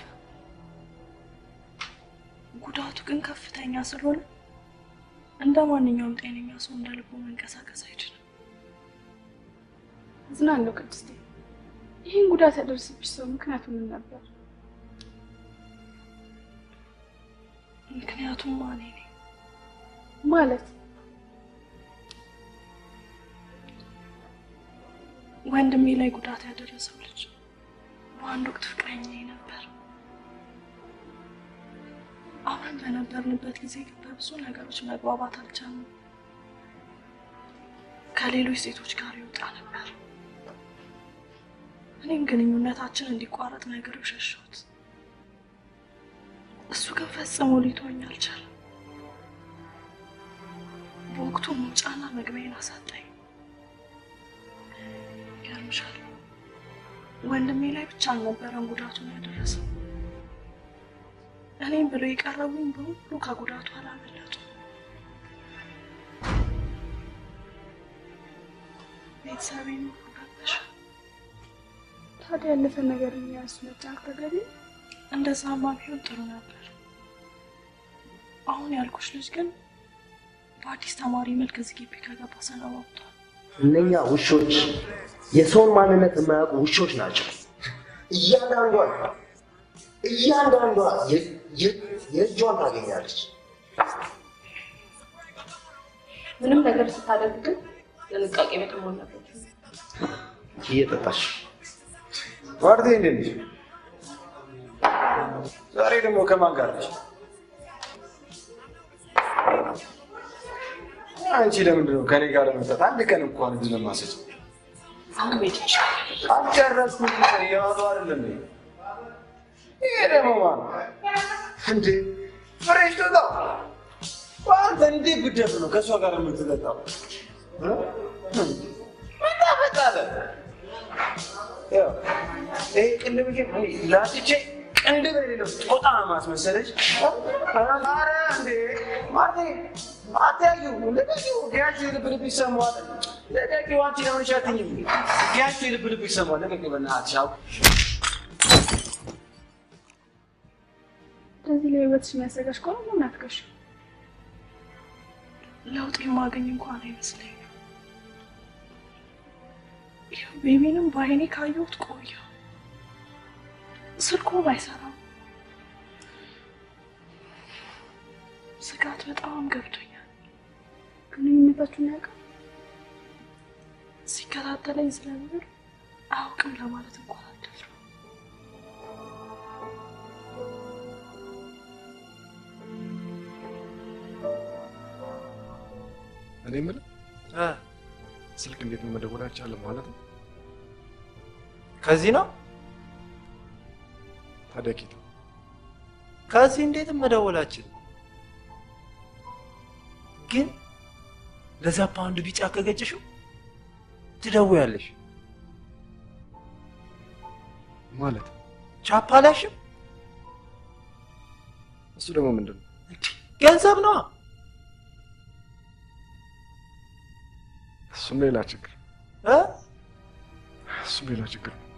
ጉዳቱ ግን ከፍተኛ ስለሆነ እንደ ማንኛውም ጤነኛ ሰው እንደ ልቡ መንቀሳቀስ አይችልም። አዝናለሁ ቅድስቴ። ይህን ጉዳት ያደርስብሽ ሰው ምክንያቱ ምን ነበር? ምክንያቱም እኔ ነኝ። ማለት ወንድሜ ላይ ጉዳት ያደረሰው ልጅ በአንድ ወቅት ፍቅረኛዬ ነበር። አብረን በነበርንበት ጊዜ ግን በብዙ ነገሮች መግባባት አልቻልንም። ከሌሎች ሴቶች ጋር ይወጣ ነበር። እኔም ግንኙነታችን እንዲቋረጥ ነገሮች ሸሸሁት። እሱ ግን ፈጽሞ ሊተወኝ አልቻለም። በወቅቱ መውጫና መግቢያዬን አሳጣኝ። ይገርምሻል፣ ወንድሜ ላይ ብቻ አልነበረም ጉዳቱን ያደረሰው። እኔም ብሎ የቀረቡኝ በሙሉ ከጉዳቱ አላመለጡ። ቤተሰቤን ሁሉ ረበሸ። ታዲያ ያለፈ ነገር የሚያንሱ መጫቅ ተገቢ ነው? እንደዛማ ቢሆን ጥሩ ነበር። አሁን ያልኩሽ ልጅ ግን በአዲስ ተማሪ መልክ እዚህ ግቢ ከገባ ሰነባብቷል። እነኛ ውሾች የሰውን ማንነት የማያውቁ ውሾች ናቸው። እያንዳንዷ እያንዳንዷ የ- የ- የእጇን ታገኛለች። ምንም ነገር ስታደርግ ግን ጥንቃቄ በተሞላበት እየጠጣች ዋርቴ እንዴት ነሽ? ዛሬ ደግሞ ከማን ጋር ነሽ? አንቺ ለምንድን ነው ከኔ ጋር ለመጠጥ አንድ ቀን እንኳን እድል ለማሰጭ አሁን ቤት ይሻላል። አልጨረስኩም። እያዋሉ አይደለም እንዴ? ይሄ ደግሞ ማን እንዴ? ፍሬሽ ትወጣ አንተ እንዴት ብደፍ ነው ከእሷ ጋር የምትጠጣው? እ? ምን ታመጣለህ? ያው ይሄ ቅንድብሽ ላጥቼ ቅንድብ የሌለው ጦጣ ማስመሰለች። ኧረ እንዴ ማርቴ አትያዩ፣ ልቀቂው። ዲያችሁ የልብ ልብ ይሰማዋል። ልቀቂው። አንቺ ለምን ሻትኝም? ዲያችሁ የልብ ልብ ይሰማዋል። ልቀቂው በእናትሽ አው እንደዚህ ለህይወትሽ የሚያሰጋሽ ከሆነ ለምን አትገሽ? ለውጥ የማገኝ እንኳን አይመስለኝም። ይኸው ቤቢንም በአይኔ ካየሁት ቆየሁ። ስልኩ አይሰራም። ስጋት በጣም ገብቶኛል። ግንኙነታችሁን ያውቃል? ሲከታተለኝ ስለነበር አያውቅም ለማለት እንኳን አልደፍርም። እኔ የምልህ ስልክ እንዴት ነው መደወል አልቻለም ማለት ነው? ከዚህ ነው ታዲያ ኬት ከዚህ እንዴትም መደወላችን ግን ለዛ ፓውንድ ቢጫ ከገጨሽው ትደውያለሽ። ማለት ቻፓ አላሽም? እሱ ደግሞ ምንድን ነው? ገንዘብ ነዋ። እሱም ሌላ ችግር እ? እሱም ሌላ ችግር ነው።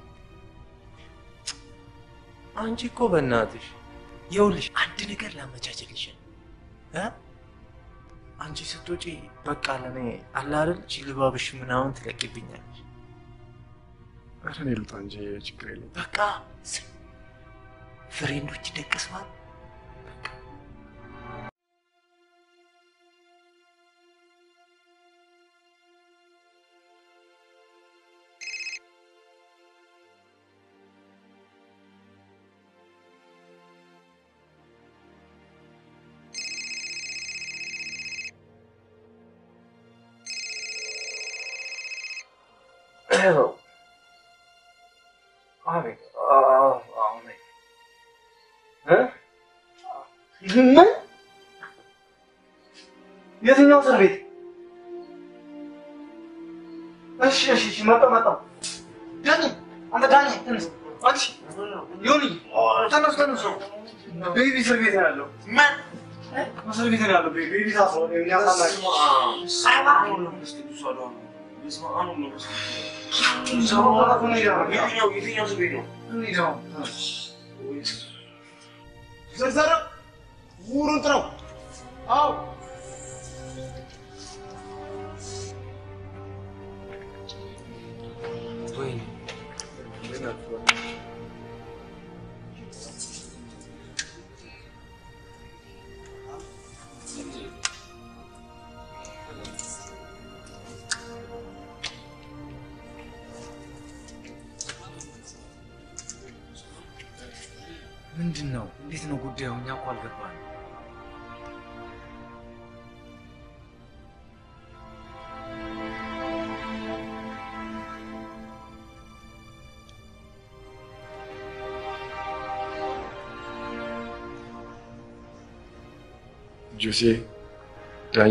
አንቺ እኮ በእናትሽ ይኸውልሽ አንድ ነገር ላመቻችልሽ እ? አንቺ ስትወጪ በቃ ለእኔ አለ አይደል ጅልባብሽ ምናምን ትለቂብኛለሽ። ኧረ እኔ ልውጣ እንጂ ችግር የለውም። በቃ ስም ፍሬንዶች ይደቅሰዋል። አቤት። አሜን። ምን? የትኛው እስር ቤት? እሺ፣ እሺ፣ እሺ፣ መጣሁ፣ መጣሁ። ዳኒ፣ አንተ ዳኒ፣ ተነስ። አንቺ ዮኒ፣ ተነሱ፣ ተነሱ። ቤቢ እስር ቤት ነው ያለው። ምን? እስር ቤት ነው ያለው። ቤቢ ቤቢ ታስሮ ነው የሚያሳላቅ ዘርዘረ ውሩን ጥረው። አዎ ወይኔ ምንድን ነው? እንዴት ነው ጉዳዩ? እኛ እኮ አልገባንም። ጆሴ ዳኝ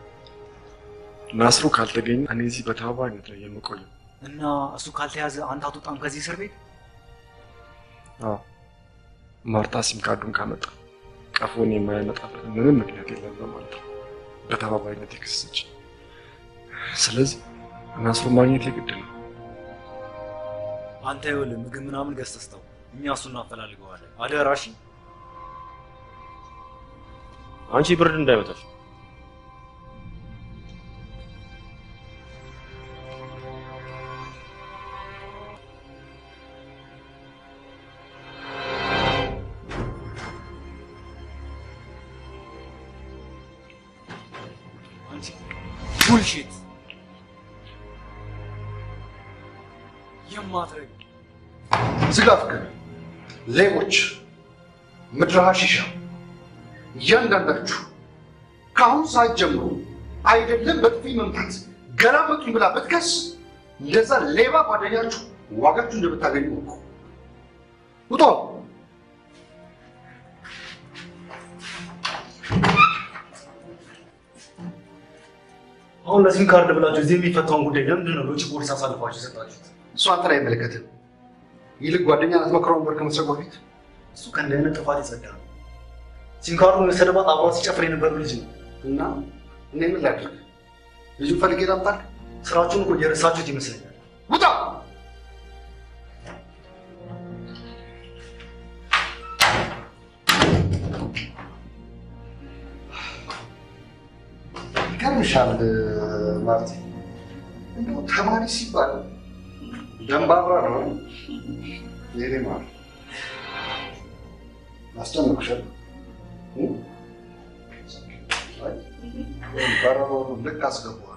ናስሩ ካልተገኘ እኔ እዚህ በተባባሪነት ነው የምቆየው። እና እሱ ካልተያዘ አንተ አትወጣም ከዚህ እስር ቤት? አዎ ማርታ ሲም ካርዱን ካመጣ ቀፎን የማያመጣበት ምንም ምክንያት የለም በማለት ነው በተባባሪነት የከሰሰች። ስለዚህ ናስሩ ማግኘት የግድ ነው። አንተ ይኸውልህ ምግብ ምናምን ገዝተህ ስጠው፣ እኛ እሱን እናፈላልገዋለን። አደራ እሺ? አንቺ ብርድ እንዳይመታሽ። አንቺ ቡልሺት የማትረግ ዝጋ ፍቅር፣ ሌቦች፣ ምድረ ሐሺሻ እያንዳንዳችሁ ከአሁን ሰዓት ጀምሮ አይደለም በጥፊ መምታት ገላመጡኝ ብላ ብትከስ እንደዛ ሌባ ጓደኛችሁ ዋጋችሁ እንደምታገኙ እኮ ውጦ አሁን ለሲም ካርድ ብላችሁ እዚህ የሚፈታውን ጉዳይ ለምንድን ነው ለውጭ ፖሊስ አሳልፋችሁ የሰጣችሁት? እሱ አንተን አይመለከትም። ይልቅ ጓደኛ ልትመክረው ነበር ከመስረቅ በፊት። እሱ ከእንዲህ አይነት ጥፋት የጸዳ ነው። ሲም ካርዱን የወሰደባት አብሯ ሲጨፍር የነበረው ልጅ ነው። እና እኔ ምን ላድርግ? ልጁን ፈልጌ ላምጣልህ? ስራችሁን እኮ እየረሳችሁት ይመስለኛል። ውጣ! ይገርምሻል ማርቲ፣ እንደው ተማሪ ሲባል ደንባራ ነው። የኔ ማር አስጨነቅሻል። በረሮውን ልክ አስገባዋለሁ።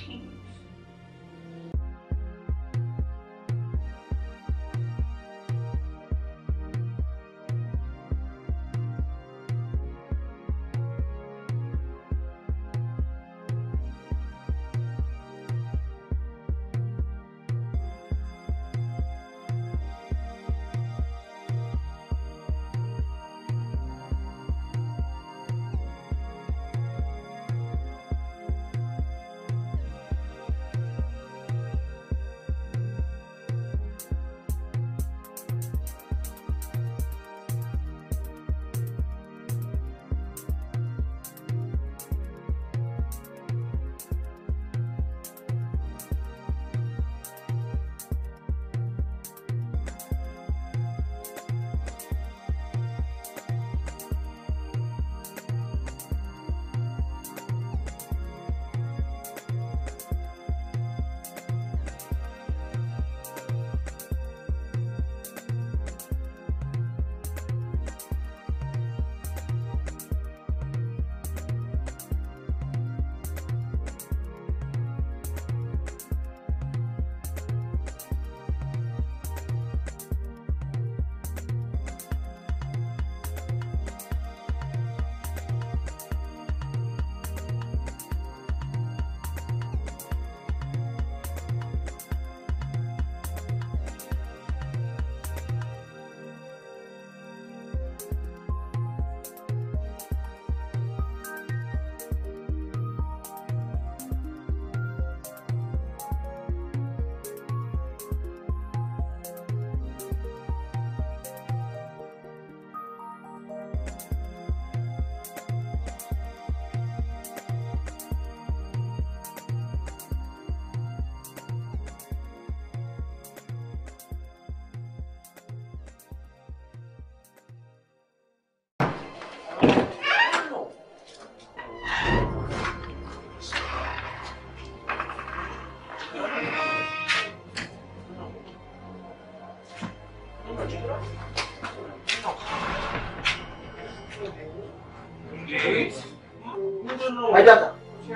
አይዳታ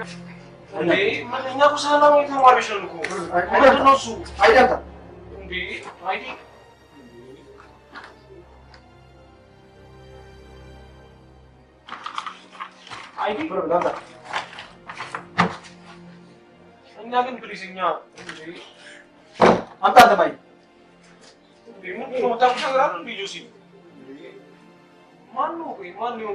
እንዴ እኛ እኮ ሰላማዊ ተማሪዎች ነን እኮ። ምንድን ነው እሱ? አይዳታ እንዴ አይዲ አይዲ እኛ ግን ፕሊዝ እኛ እንዴ አንተ አንተ ማይ እንዴ ምንድን ነው የምታውቁት ነገር አለ እንዴ ጆሲ? ማን ነው ቆይ ማን የሆነ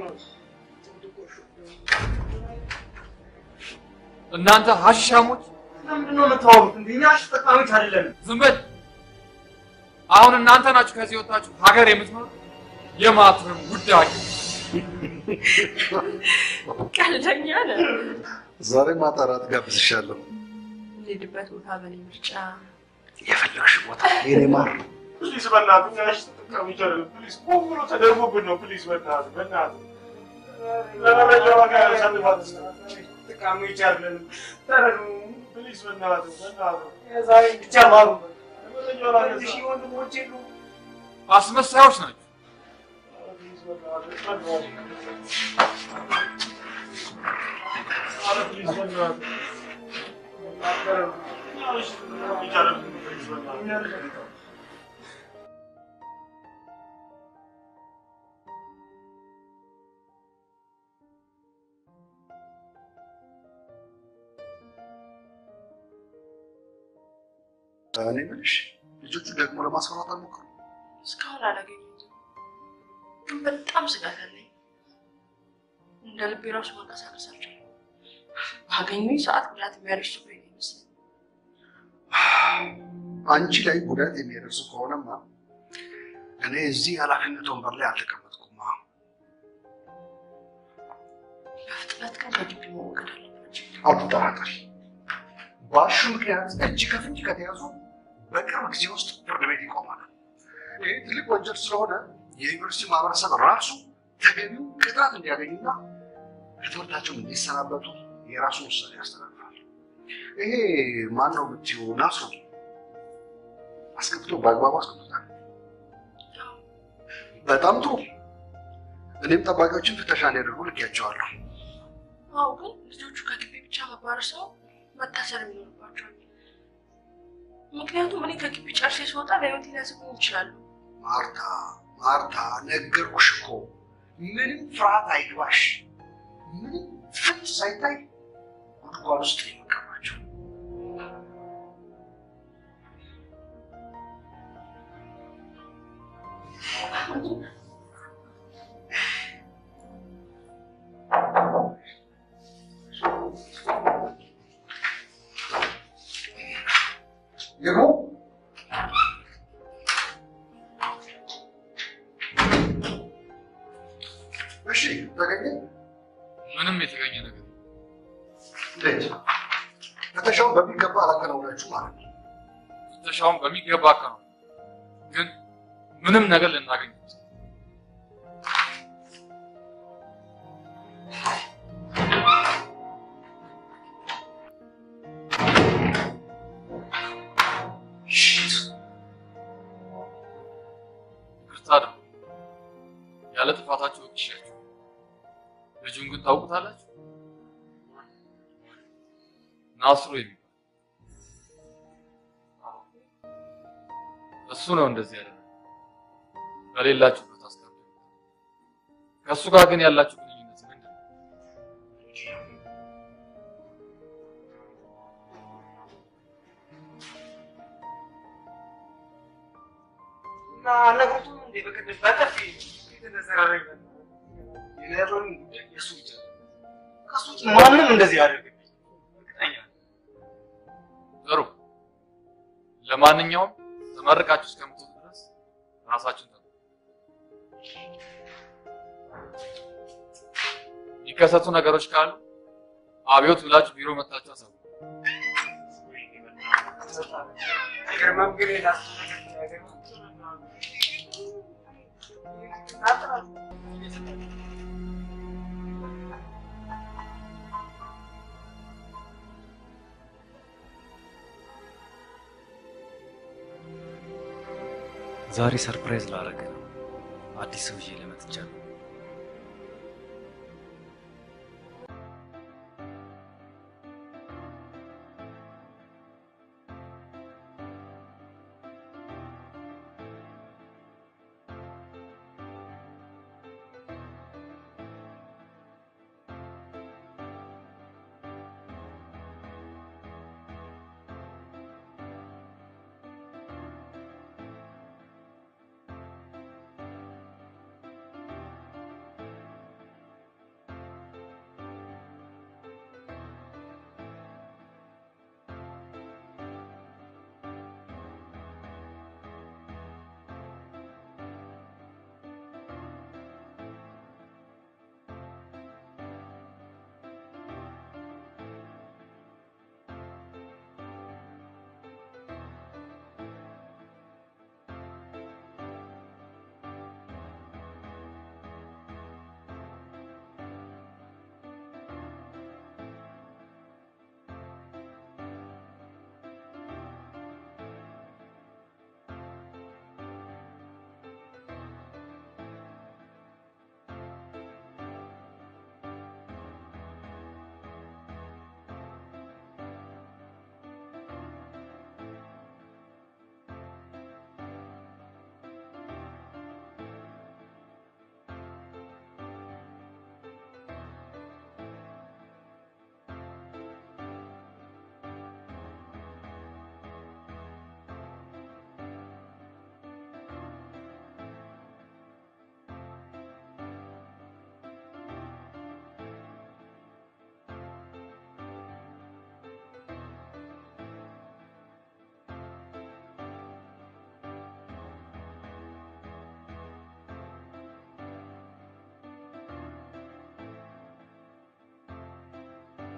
እናንተ ሀሻሞች ለምንድን ነው የምታወሩት? እንዴ እኛ አሽ ተጠቃሚዎች አይደለንም። ዝም በል። አሁን እናንተ ናችሁ ከዚህ ወጣችሁ ሀገር የምትመሩ የማትረም ጉዳይ ቀልደኛ ነህ። ዛሬ ማታ እራት ጋብዝሻለሁ። የምንሄድበት ቦታ በእኔ ምርጫ የፈለግሽ ቦታ የኔ ማር ፕሊዝ በእናትህ እኛ አሽ ተጠቃሚዎች አይደለም። ፕሊዝ ቆም ብሎ ተደርጎብን ነው። ፕሊዝ በእናትህ በእናትህ ለመረጃ ዋጋ ያሳልፋት ተጠቃሚዎች አይደለንም። ተረዱ ፕሊዝ በእናትህ በእናትህ የዛሬ ብቻ ማሩ ለመረጃ ዋጋ ሺህ ወንድሞች የሉ አስመሳዮች ናቸው። ፕሊዝ በእናትህ በእናትህ ኧረ ፕሊዝ በእናትህ ተረዱ እኛ አሽ ተጠቃሚዎች አይደለንም። ፕሊዝ በእናትህ እኔ የምልሽ ልጆቹ ደግሞ ለማስፈራት አልሞከሩም? እስካሁን አላገኘሁትም፣ ግን በጣም ስጋት አለኝ። እንደ ልቤ ራሱ መንቀሳቀስ አልቻልኩም። ባገኙኝ ሰዓት ጉዳት የሚያደርሱብኝ ነው ይመስለኝ። አንቺ ላይ ጉዳት የሚያደርሱ ከሆነማ እኔ እዚህ ኃላፊነት ወንበር ላይ አልተቀመጥኩማ። በፍጥነት ግን በግቢ መወገድ አለባቸው። አትጠራጠሪ። ባሹ ምክንያት እጅ ከፍንጅ ከተያዙ በቅርብ ጊዜ ውስጥ ፍርድ ቤት ይቆማል። ይህ ትልቅ ወንጀል ስለሆነ የዩኒቨርሲቲ ማህበረሰብ ራሱ ተገቢው ቅጣት እንዲያገኙና ከትምህርታቸው እንዲሰናበቱ የራሱን ውሳኔ ያስተላልፋል። ይሄ ማን ነው የምትይው? ናሱ አስገብቶ በአግባቡ አስገብቶታል። በጣም ጥሩ። እኔም ጠባቂዎችን ፍተሻ እንዲያደርጉ ልኬያቸዋለሁ። አዎ፣ ግን ልጆቹ ከግቢ ብቻ መባረር ሰው መታሰር የሚኖርባቸዋል። ምክንያቱም እኔ ከግቢ ጨርሼ ስወጣ ለህይወት ሊያስቡኝ ይችላሉ። ማርታ ማርታ፣ ነገርኩሽ እኮ ምንም ፍርሃት አይግባሽ። ምንም ፍንጭ ሳይታይ ጉድጓድ ውስጥ ነው የመቀባቸው። ይግቡ። እሺ፣ ተገኘ? ምንም የተገኘ ነገር የለም። እንዴት? ፍተሻውን በሚገባ አላከናውናችሁ ማለት ነው። ፍተሻውን በሚገባ አከናውነን፣ ግን ምንም ነገር ልናገኝ አንችልም። ሽት ይቅርታ ደግሞ ያለ ጥፋታችሁ ወቅሻችሁ። ልጁን ግን ታውቁታላችሁ? ናስሩ የሚባል እሱ ነው እንደዚህ ያለ በሌላችሁበት አስቀምጡ። ከእሱ ጋር ግን ያላችሁ ግንኙነት ምንድን ነው? እና አልነግሩትም እንዴ? በቅድም በጥፊ የተዘራረገ የነሮን ጉዳይ የእሱ ብቻ ነው። ከእሱ ውጭ ማንም እንደዚህ ያደርግብኝ እርግጠኛ ነኝ። ጥሩ። ለማንኛውም ተመርቃችሁ እስከምትወጡ ድረስ ራሳችሁን ጠብቁ። የሚከሰቱ ነገሮች ካሉ አብዮት ብላችሁ ቢሮ መታችሁ አሳውቁ። አይገርምም ግን የላሱ ነገር ዛሬ ሰርፕራይዝ ላደረገ ነው። አዲስ ሰው ይዤ ለመጥቻለሁ።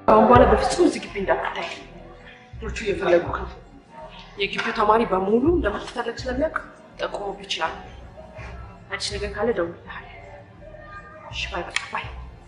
አሁን በኋላ በፍጹም እዚህ ግቢ እንዳትታይ። ልጆቹ እየፈለጉ ነው። የግቢው ተማሪ በሙሉ እንደምትፈለግ ስለሚያውቅ ጠቁሞብ ይችላል። አዲስ ነገር ካለ ደውልልሃል። እሺ፣ ባይ በቃ ባይ።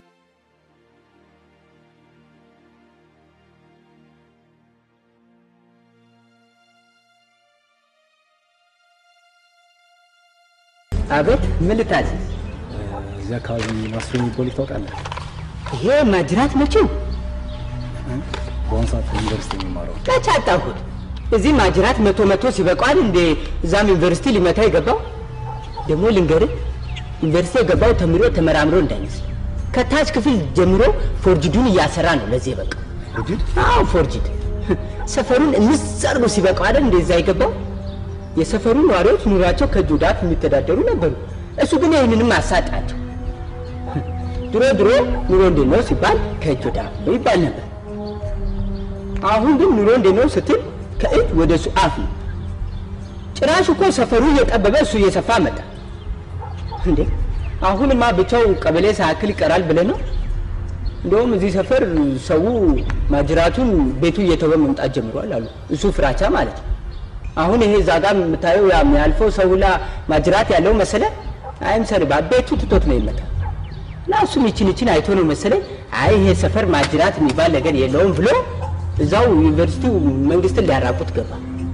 አቤት፣ ምን ልታዘዝ? እዚህ አካባቢ ማስሮ የሚባል ታውቃለህ? ይሄ ማጅራት መቼው በአሁኑ ሰዓት ዩኒቨርሲቲ የሚማረው መቼ አጣሁት? እዚህ ማጅራት መቶ መቶ ሲበቋል እንደ እዛም ዩኒቨርሲቲ ሊመታ የገባው ደግሞ ልንገርህ፣ ዩኒቨርሲቲ የገባው ተምሮ ተመራምሮ እንዳይመስል ከታች ክፍል ጀምሮ ፎርጅዱን እያሰራ ነው ለዚህ በቃ ፎርጅድ? አዎ ፎርጅድ። ሰፈሩን እንስ አድርጎ ሲበቃው አይደል እንደዛ የገባው። የሰፈሩ ነዋሪዎች ኑሯቸው ከእጅ ወደ አፍ የሚተዳደሩ ነበሩ። እሱ ግን ይህንንም አሳጣቸው። ድሮ ድሮ ኑሮ እንዴት ነው ሲባል ከእጅ ወደ አፍ ነው ይባል ነበር። አሁን ግን ኑሮ እንዴት ነው ስትል ከእጅ ወደ እሱ አፍ ነው። ጭራሽ እኮ ሰፈሩ እየጠበበ እሱ እየሰፋ መጣ። እንዴ አሁንማ ብቻው ቀበሌ ሳያክል ይቀራል ብለህ ነው? እንደውም እዚህ ሰፈር ሰው ማጅራቱን ቤቱ እየተወ መምጣት ጀምሯል አሉ። እሱ ፍራቻ ማለት ነው። አሁን ይሄ እዛ ጋር የምታየው ያ የሚያልፈው ሰው ሁላ ማጅራት ያለው መሰለ አይምሰል ቤቱ ትቶት ነው ይመጣ እና እሱም ይችን ይችን አይቶ ነው መሰለኝ አይ ይሄ ሰፈር ማጅራት የሚባል ነገር የለውም ብሎ እዛው ዩኒቨርሲቲው መንግስትን ሊያራቁት ገባ።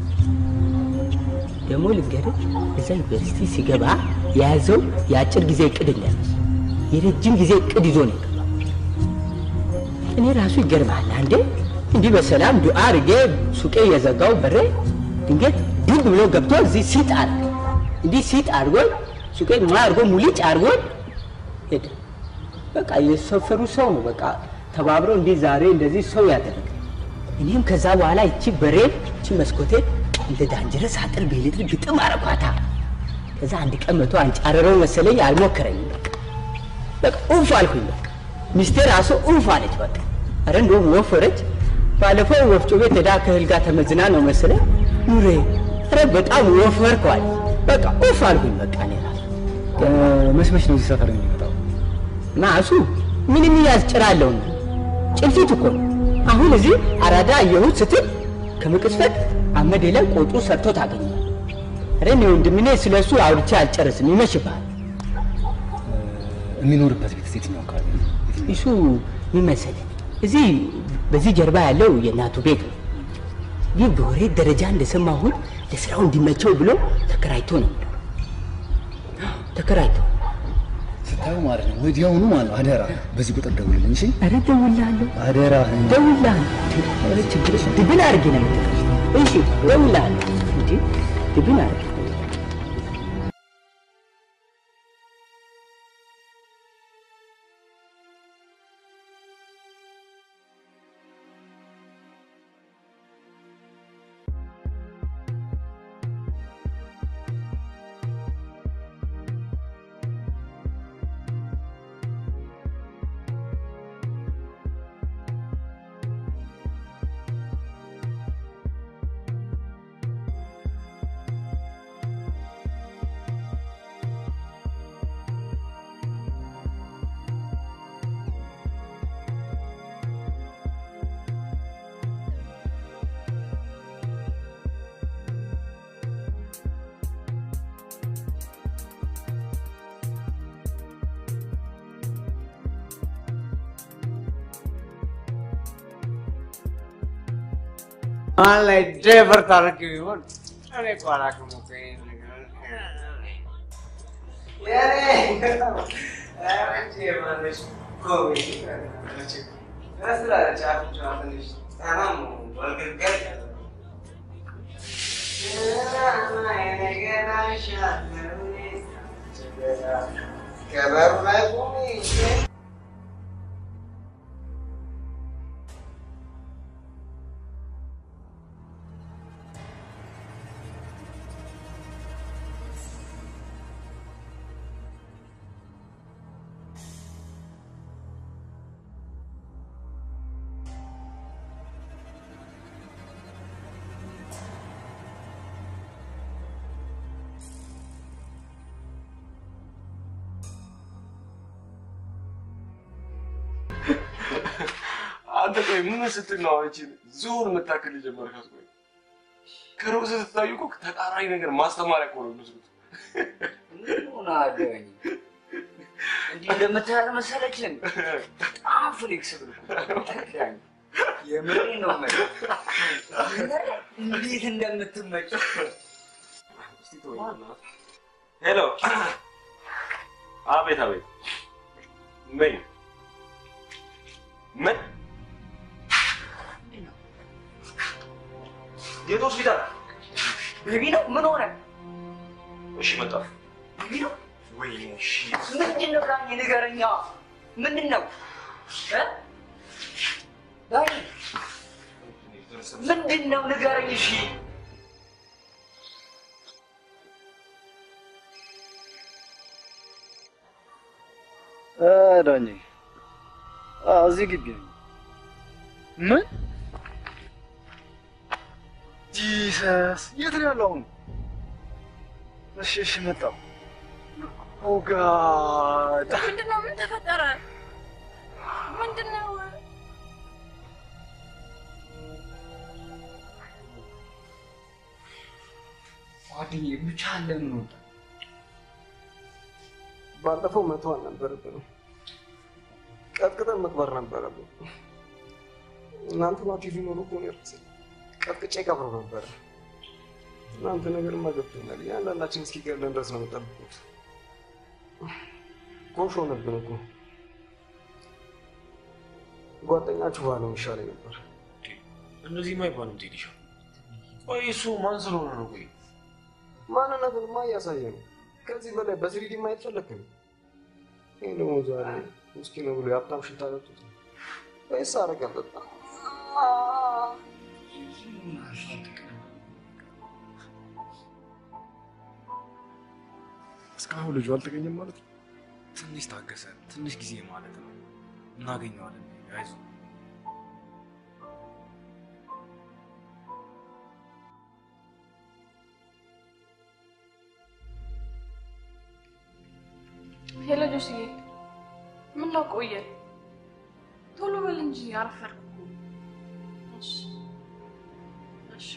ደግሞ ልንገርህ እዛ ዩኒቨርሲቲ ሲገባ የያዘው የአጭር ጊዜ እቅድ እንዳይመስል የረጅም ጊዜ እቅድ ይዞ ነው የገባው። እኔ ራሱ ይገርማል። አንዴ እንዲህ በሰላም ዱዓ አድርጌ ሱቄ እየዘጋው በሬ ድንገት ዱብ ብሎ ገብቶ እዚህ ሲጥ አድርግ እንዲህ ሲጥ አድርጎኝ ሱቄ ማ አድርጎ ሙሊጭ አድርጎኝ ሄደ። በቃ የሰፈሩ ሰው ነው በቃ ተባብሮ እንዲህ ዛሬ እንደዚህ ሰው ያደረገ። እኔም ከዛ በኋላ ይቺ በሬ ይቺ መስኮቴ እንደ ዳንጀረስ አጥር ቤልጥር ግጥም አረኳታ። ከዛ አንድ ቀን መቶ አንጫረረው መሰለኝ አልሞከረኝም። በቃ በቃ ኡፍ አልኩኝ። በቃ ሚስቴ ራሱ ኡፍ አለች። በቃ አረ እንደውም ወፈረች። ባለፈው ወፍጮ ቤት ሄዳ ከእህል ጋር ተመዝና ነው መሰለኝ ኑሬ ኧረ በጣም ወፈርኳል። በቃ ኡፍ አልኩኝ። በቃ እኔ ራሱ መች መች ነው እዚህ ሰፈር የሚመጣው? እና እሱ ምንም ያስጭራለሁ ጭልፊት እኮ ነው። አሁን እዚህ አራዳ አየሁት ስትል ከመቅስፈት አመዴ ላይ ቆጡ ሰርቶ ታገኛል። ኧረ እኔ ወንድምኔ ስለ እሱ አውርቼ አልጨርስም፣ ይመሽብሃል። የሚኖርበት ቤት የትኛው አካባቢ ነው? እሱ ምን መሰለህ እዚህ በዚህ ጀርባ ያለው የእናቱ ቤት ነው። ይህ በወሬ ደረጃ እንደሰማሁት ለስራው እንዲመቸው ብሎ ተከራይቶ ነው ተከራይቶ ስታየው ማለት ነው ወዲያውኑ ማለት ነው። አደራ በዚህ ቁጥር ደውልልኝ እሺ? ኧረ እደውልልሃለሁ አደራ እደውልልሃለሁ። ኧረ ችግር የለም ድብን አድርጌ ነው የምትቀርሽ። እሺ እደውልልሃለሁ እንጂ ድብን አድርጌ ማን ላይ ዴቨር ታደርግ ይሆን? እኔ እኮ አላውቅም እኮ ይሄን ነገር። ከበሩ ላይ ቁሚ አንተ ቆይ ምን ስትል ነው አንቺን ዞን የምታክል የጀመርካት? ቆይ ከሩቅ ስትታዩ እኮ ተቃራኒ ነገር ማስተማሪያ እኮ ነው የሚመስሉት። ምን ሆናለኝ? እንዲህ እንደምታያል መሰለችን? በጣም ፍሌክስብል ተክዳኝ። የምሬን ነው የምልህ። የምር እንዴት እንደምትመጭ እስቲ ተወኝ በእናትህ። ሄሎ። አቤት አቤት። ምን ምን የት ሆስፒታል? ቤቢ ነው? ምን ሆነ? እሺ መጣሁ። ቤቢ ነው? ወይኔ እሺ ምንድን ነው ዳኝ? ንገረኛ። ምንድን ነው እ? ዳኝ ምንድን ነው ንገረኝ። እሺ ዳኜ እዚህ ግቢ ነኝ። ምን ጂሰስ፣ የት ነው ያለው አሁን? እሺ እሺ፣ መጣሁ። ኦ ጋድ ምንድን ነው? ምን ተፈጠረ? ምንድን ነው? ጓደኛዬ ብቻ ለምን ወጣ? ባለፈው መቶ አልነበረብንም። ቀጥቅጠን መቅበር ነበረብን። እናንተ ናችሁ ሊኖሩ እኮ ነው የረሳኝ። ቀጥቅጬ ቀብረው ነበረ። እናንተ ነገርማ ገብቶኛል። እያንዳንዳችን እስኪገድለን ድረስ ነው የምጠብቁት። ጎሽ ሆነብን እኮ። ጓደኛችሁ ባለው ይሻለኝ ነበር። እንደዚህማ አይባልም ቴዲሻ። ቆይ እሱ ማን ስለሆነ ነው? ቆይ ማንነትንማ እያሳየ ነው። ከዚህ በላይ በስሪዲ ማየት ፈለግን? ይህ ደግሞ ዛሬ ውስኪ ነው ብሎ የሀብታም ሽታ ጠጡት ወይስ አረግ አልጠጣ? እስካሁን ልጁ አልተገኘም ማለት ነው። ትንሽ ታገሰ፣ ትንሽ ጊዜ ማለት ነው። እናገኘዋለን። አይዞህ። ሄሎ ጆስዬ፣ ምን ነው ቆየ? ቶሎ በል እንጂ አረፈድኩ እኮ። እሺ እሺ።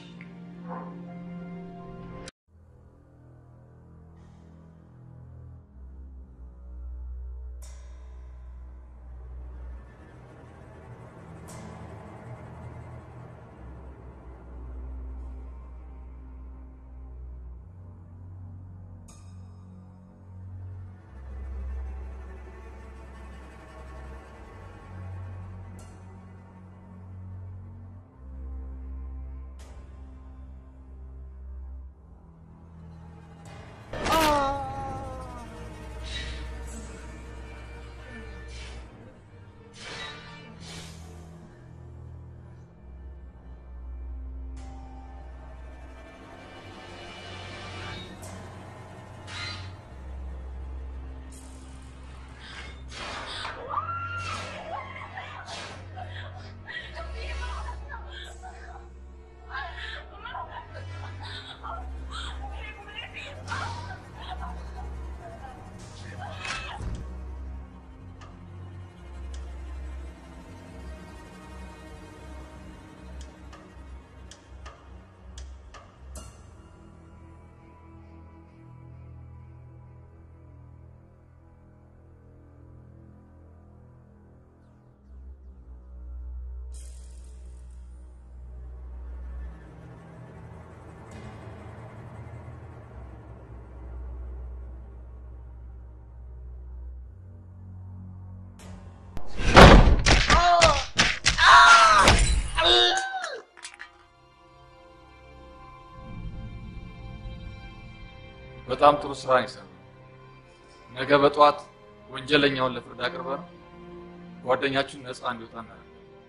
በጣም ጥሩ ስራ ነው የሰራው። ነገ በጠዋት ወንጀለኛውን ለፍርድ አቅርበን ጓደኛችሁን ነፃ እንዲወጣ እናደርጋለን።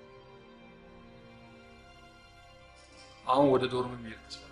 አሁን ወደ ዶርም መሄድ ተስፋ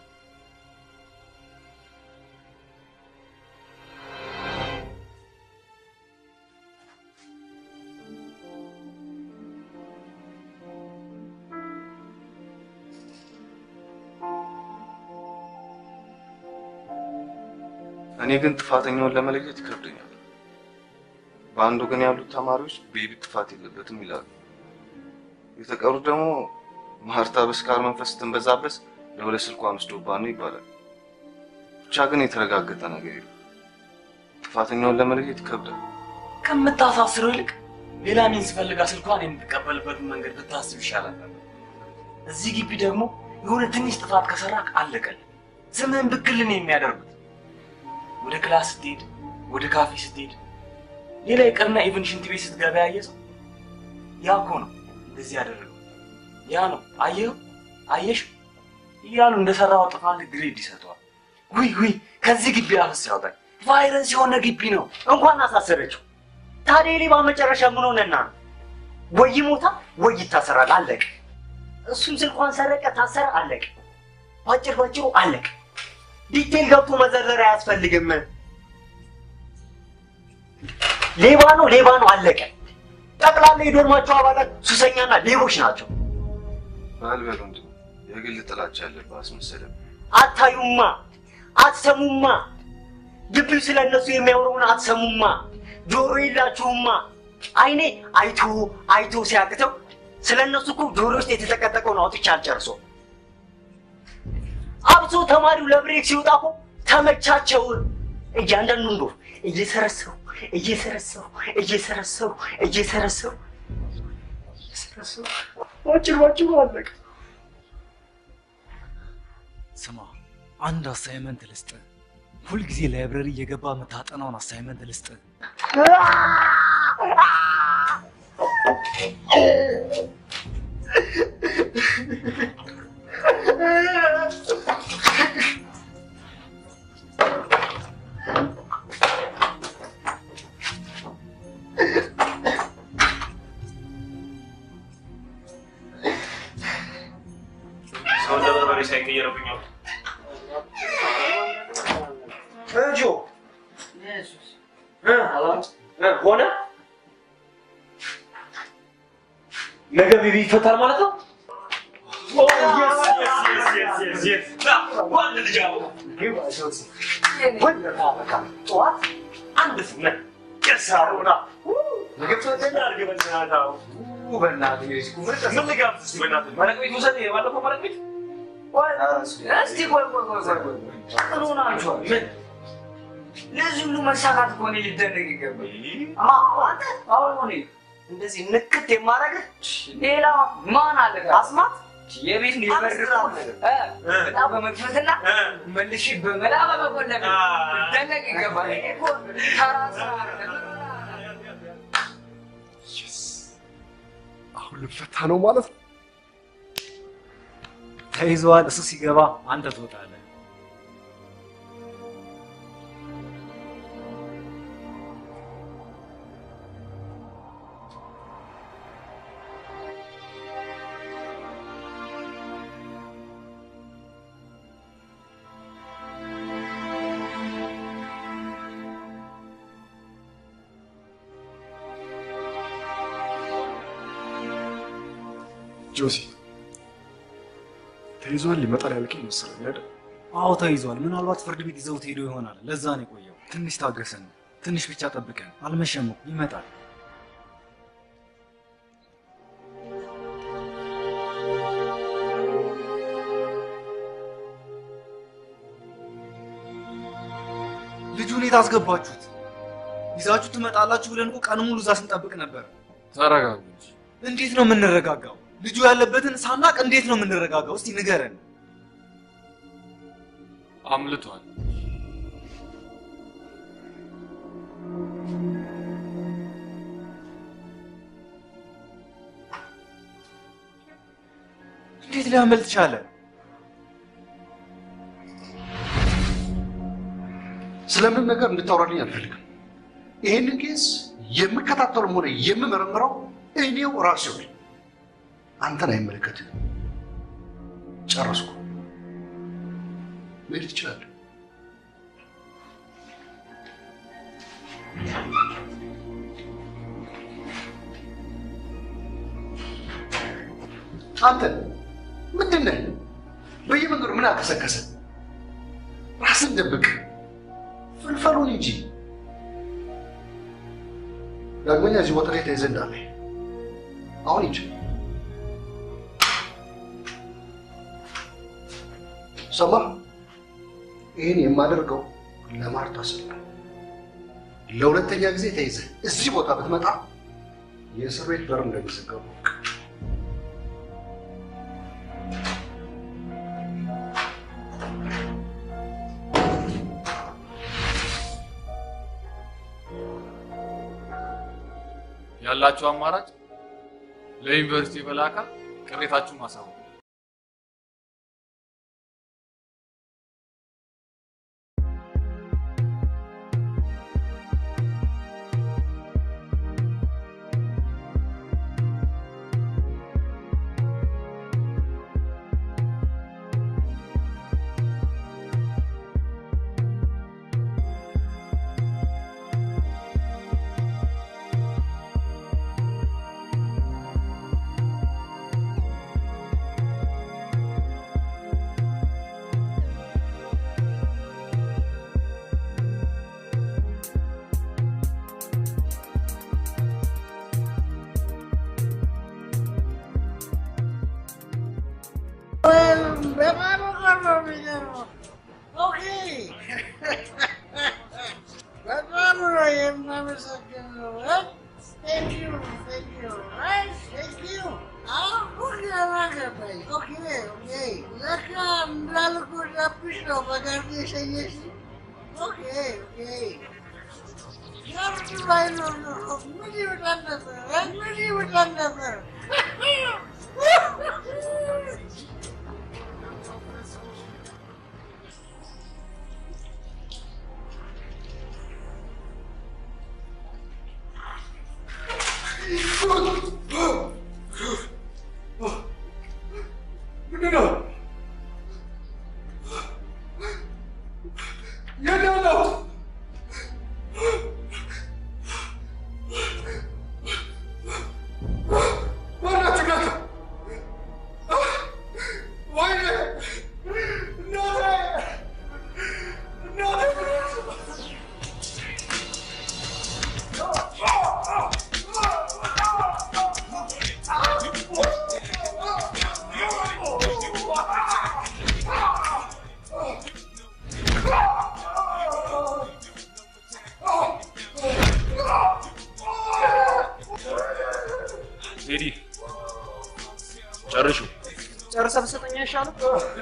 እኔ ግን ጥፋተኛውን ለመለየት ይከብደኛል። በአንድ ወገን ያሉት ተማሪዎች ቤቢ ጥፋት የለበትም ይላሉ። የተቀሩት ደግሞ ማርታ በስካር መንፈስ ስትንበዛበስ ለሁለት ስልኳን ወስዶባት ነው ይባላል። ብቻ ግን የተረጋገጠ ነገር የለም። ጥፋተኛውን ለመለየት ይከብዳል። ከምታሳስረው ይልቅ ሌላ ሚንስ ፈልጋ ስልኳን የምትቀበልበትን መንገድ ብታስብ ይሻላል ነበር። እዚህ ግቢ ደግሞ የሆነ ትንሽ ጥፋት ከሰራክ አለቀል። ስምህን ብክልን የሚያደርጉት ወደ ክላስ ስትሄድ፣ ወደ ካፌ ስትሄድ፣ ሌላ ይቅርና ኢቭን ሽንት ቤት ስትገባ ያየ ሰው ያ እኮ ነው እንደዚህ ያደረገው ያ ነው አየኸው፣ አየሽ እያሉ እንደሰራው ጥፋት ግሬድ ይሰጠዋል። ውይ ውይ ከዚህ ግቢ አፍስ ያውጣል። ቫይረስ የሆነ ግቢ ነው። እንኳን አሳሰረችው። ታዲያ የሌባ መጨረሻ ምን ሆነና ነው? ወይ ይሞታል ወይ ይታሰራል። አለቀ። እሱም ስልኳን ሰረቀ፣ ታሰረ፣ አለቀ። ባጭር ባጭሩ አለቀ። ዲቴል ገብቶ መዘርዘር አያስፈልግም። ሌባ ነው ሌባ ነው፣ አለቀ። ጠቅላላ የዶርማቸው አባላት ሱሰኛና ሌቦች ናቸው። ባልበሉ እንዲ የግል ጥላቻ ያለብህ አስመሰለም። አታዩማ፣ አትሰሙማ። ግቢው ስለ እነሱ የሚያወሩን አትሰሙማ። ጆሮ የላችሁማ። አይኔ አይቶ አይቶ ሲያቅተው ስለ እነሱ እኮ ጆሮ ውስጥ የተጠቀጠቀውን አውጥቼ አልጨርሶ አብሶ ተማሪው ለብሬክ ሲወጣ እኮ ተመቻቸው። እያንዳንዱን ዶር እየሰረሰው እየሰረሰው እየሰረሰው እየሰረሰው እየሰረሰው ባጭር ባጭሩ አለቀ። ስማ፣ አንድ አሳይመንት ልስጥ። ሁልጊዜ ላይብረሪ እየገባ የምታጠናውን አሳይመንት ልስጥ። ሰው እንደ በርበሬ ሳይቀየርብኛል። እንጆ ሆነ ነገ ቤቢ ይፈታል ማለት ነው። ጠዋት አንድ ስነ የሳሩና ምን ልጋብዝ እስኪ በእናትህ? መረቅ ቤት ውሰድ። የባለፈው መረቅ ቤት እስቲ ቆይ ቆይ ቆይ ቆይ ቆይ ምን ሆናችኋል? ምን ለዚህ ሁሉ መሳካት እኮ እኔ ሊደነቅ ይገባል። ማ አንተ አሁን እኔ እንደዚህ ንክት የማደርግህ ሌላ ማን አለ? አስማት የቤት ሊበር በጣም በመክፈትና መልሼ በመላ በመቆለፍ ሊደነቅ ይገባል። ይሄ እኮ ተራ ስራ አይደለም። አሁን ልፈታ ነው ማለት ነው። ተይዘዋል። እሱ ሲገባ አንተ ትወጣለህ። ጆሲ ተይዟል ይመጣል ያልከኝ መሰለኝ አይደል? አዎ ተይዟል። ምናልባት ፍርድ ቤት ይዘውት ሄዶ ይሆናል። ለዛ ነው የቆየው። ትንሽ ታገሰን፣ ትንሽ ብቻ ጠብቀን። አልመሸም እኮ ይመጣል። ልጁን የት አስገባችሁት? ይዛችሁ ትመጣላችሁ ብለን እኮ ቀን ሙሉ እዛ ስንጠብቅ ነበር። ተረጋጉ እንጂ። እንዴት ነው የምንረጋጋው? ልጁ ያለበትን ሳናቅ እንዴት ነው የምንረጋጋው? እስቲ ንገረን። አምልቷል። እንዴት ሊያመልጥ ቻለ? ስለምን ነገር እንድታወራልኝ አልፈልግም። ይህንን ኬስ የምከታተሉም ሆነ የምመረምረው እኔው ራሴው ነኝ። አንተን አይመለከትም። ጨረስኩ። መሄድ ትችላለህ። አንተ ምንድን ነህ? በየመንገዱ ምን አከሰከሰ? ራስን ደብቅ፣ ፍልፈሉን እንጂ ዳግመኛ እዚህ ቦታ ላይ ተይዘህ እንዳለ አሁን ሂድ። ሰማ፣ ይህን የማደርገው ለማርታ ስል ነው። ለሁለተኛ ጊዜ ተይዘህ እዚህ ቦታ ብትመጣ የእስር ቤት በር እንደሚዘጋው እወቅ። ያላችሁ አማራጭ ለዩኒቨርሲቲ በላካ ቅሬታችሁን ማሳወቅ። በጣም ነው የሚገርመው። ኦኬ በጣም ነው የማመሰግነው። ቴንክ ዩ ቴንክ ዩ ቴንክ ዩ አሁን ገባኝ። ኦኬ ኦኬ ለካ እንዳልኩ ዳብሽ ነው በጋርድ የሸኘሽ። ኦኬ ኦኬ ጋርድ ባይኖር ኖሮ ምን ይውጣል ነበር? ምን ይውጣል ነበር? ምንድን ነው? የት ነው ያለው? ማናችሁ እናንተ? ወይኔ እናቴ እናቴ ቴዲ ጨርሹ። ጨርሰህ ብትሰጠኝ አይሻልም?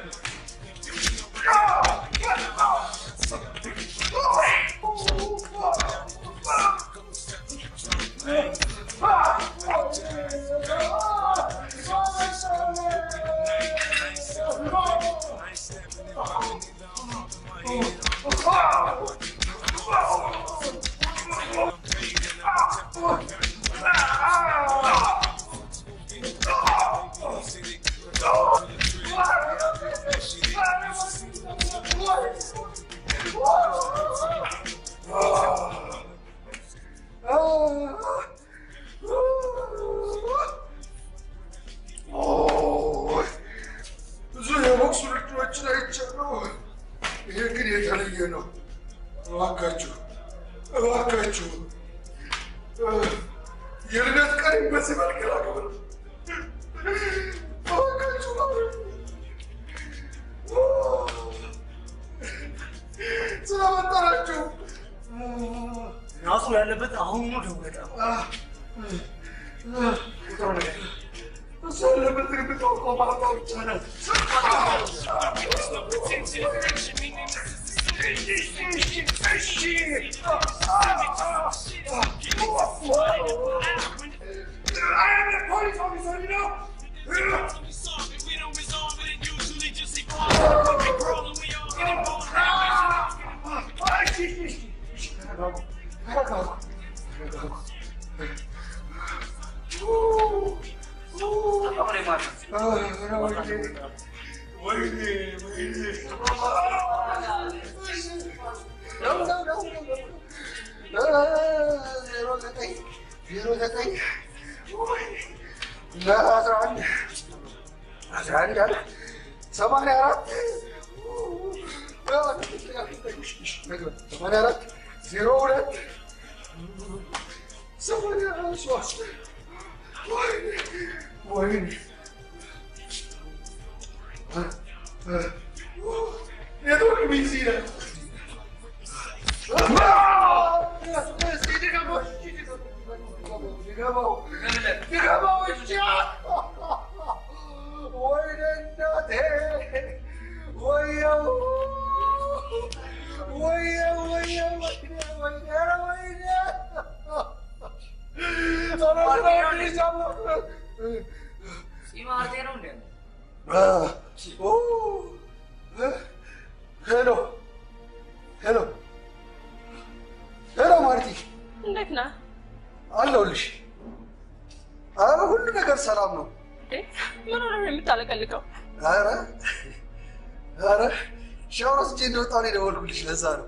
ብዙ የቦክስ ውድድሮችን አይቻለሁ። ይሄ ግን የተለየ ነው። እባካችሁ እባካችሁ የልደት ቀን በዚህ መልክ ላክብር። እባካችሁ ስለመጠራችሁ ራሱ ያለበት አሁኑ ደውለህ እሱ ያለበት ግን ብታውቀው ማታ ብቻ ነው። ወይኔ ወይኔ ዜሮ ዘጠኝ ዜሮ ዘጠኝ አስራ አንድ አስራ አንድ አለ ሰማንያ አራት ሰማንያ አራት ዜሮ ሁለት ሰማንያ ሶስት ወይኔ ወይኔ የቶክ ሚዚ ነህ። እስኪ ድገመው፣ ድገመው፣ ድገመው እንጂ። ወይኔ እናቴ፣ ወየው፣ ወየው፣ ወየው፣ ወይኔ፣ ወይኔ፣ ኧረ ወይኔ። ኧረ ስራውን ይዛለሁ። ፂማርቴ ነው እንዴ? ሄሎ ሄሎ ሄሎ ማርቲ እንዴት ነህ? አለሁልሽ። አረ ሁሉ ነገር ሰላም ነው። እንዴ ምን ሆነ ነው የምታለቀልቀው? አረ አረ ሻወር ወስጄ እንደወጣሁ ነው የደወልኩልሽ። ለዛ ነው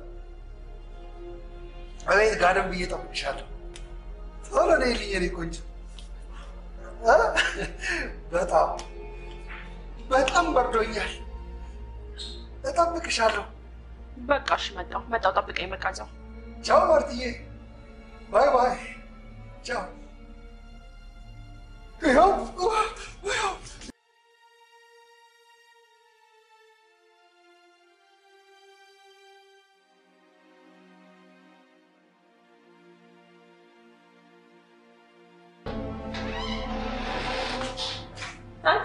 እቤት ጋደም ብዬ እጠብቅሻለሁ። ቶሎ ነይልኝ የኔ ቆንጆ። እ? በጣም በጣም በርዶኛል። እጠብቅሻለሁ። በቃ እሺ፣ መጣሁ መጣሁ። ጠብቀኝ። በቃ እዛው ቻው ማርትዬ። ባይ ባይ። ቻው። ይኸው ይኸው አንተ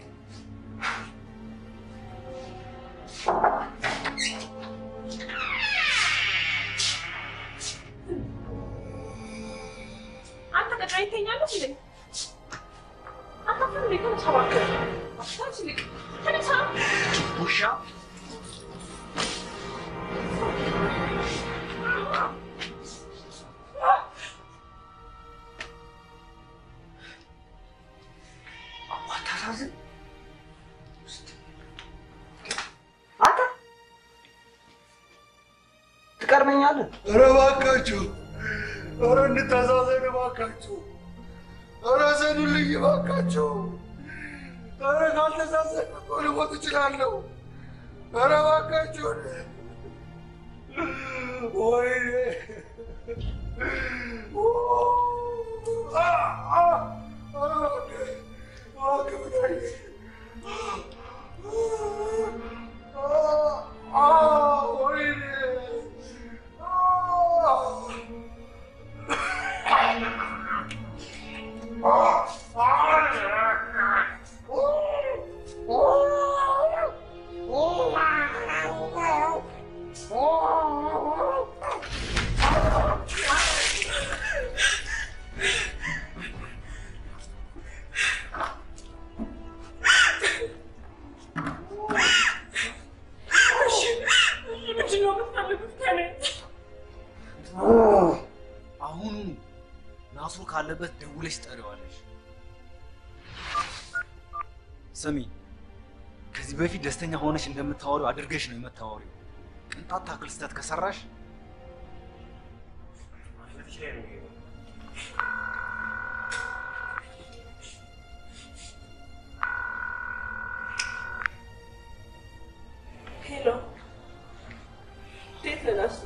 አንተ ቀጥረኝ ትተኛለህ እንዴ? አታፍርም እንዴ? ተነሳ እባክህ። ተነስ ይልቅ ተነሳ። ውሻ አታሳዝን። ትቀድመኛለህ? ኧረ እባካችሁ፣ ኧረ እንተዛዘን እባካችሁ፣ ኧረ ዘኑልኝ እባካችሁ። ኧረ ካልተዛዘን እኮ ልሞት እችላለሁ። ኧረ እባካችሁን። ወይኔ አ- አ- አ- እባክህ ብላኝ። አ- አ- ወይኔ እሺ፣ ምንድን ነው የምትፈልጉት ከእኔ? አሁኑ ናስሩ ካለበት ደውለሽ ጠሪዋለሽ። ስሚ፣ ከዚህ በፊት ደስተኛ ሆነሽ እንደምታወሪው አድርገሽ ነው የምታወሪው። ቅንጣት ታክል ስህተት ከሰራሽ ሄሎ፣ እንዴት ነህ ናሱ?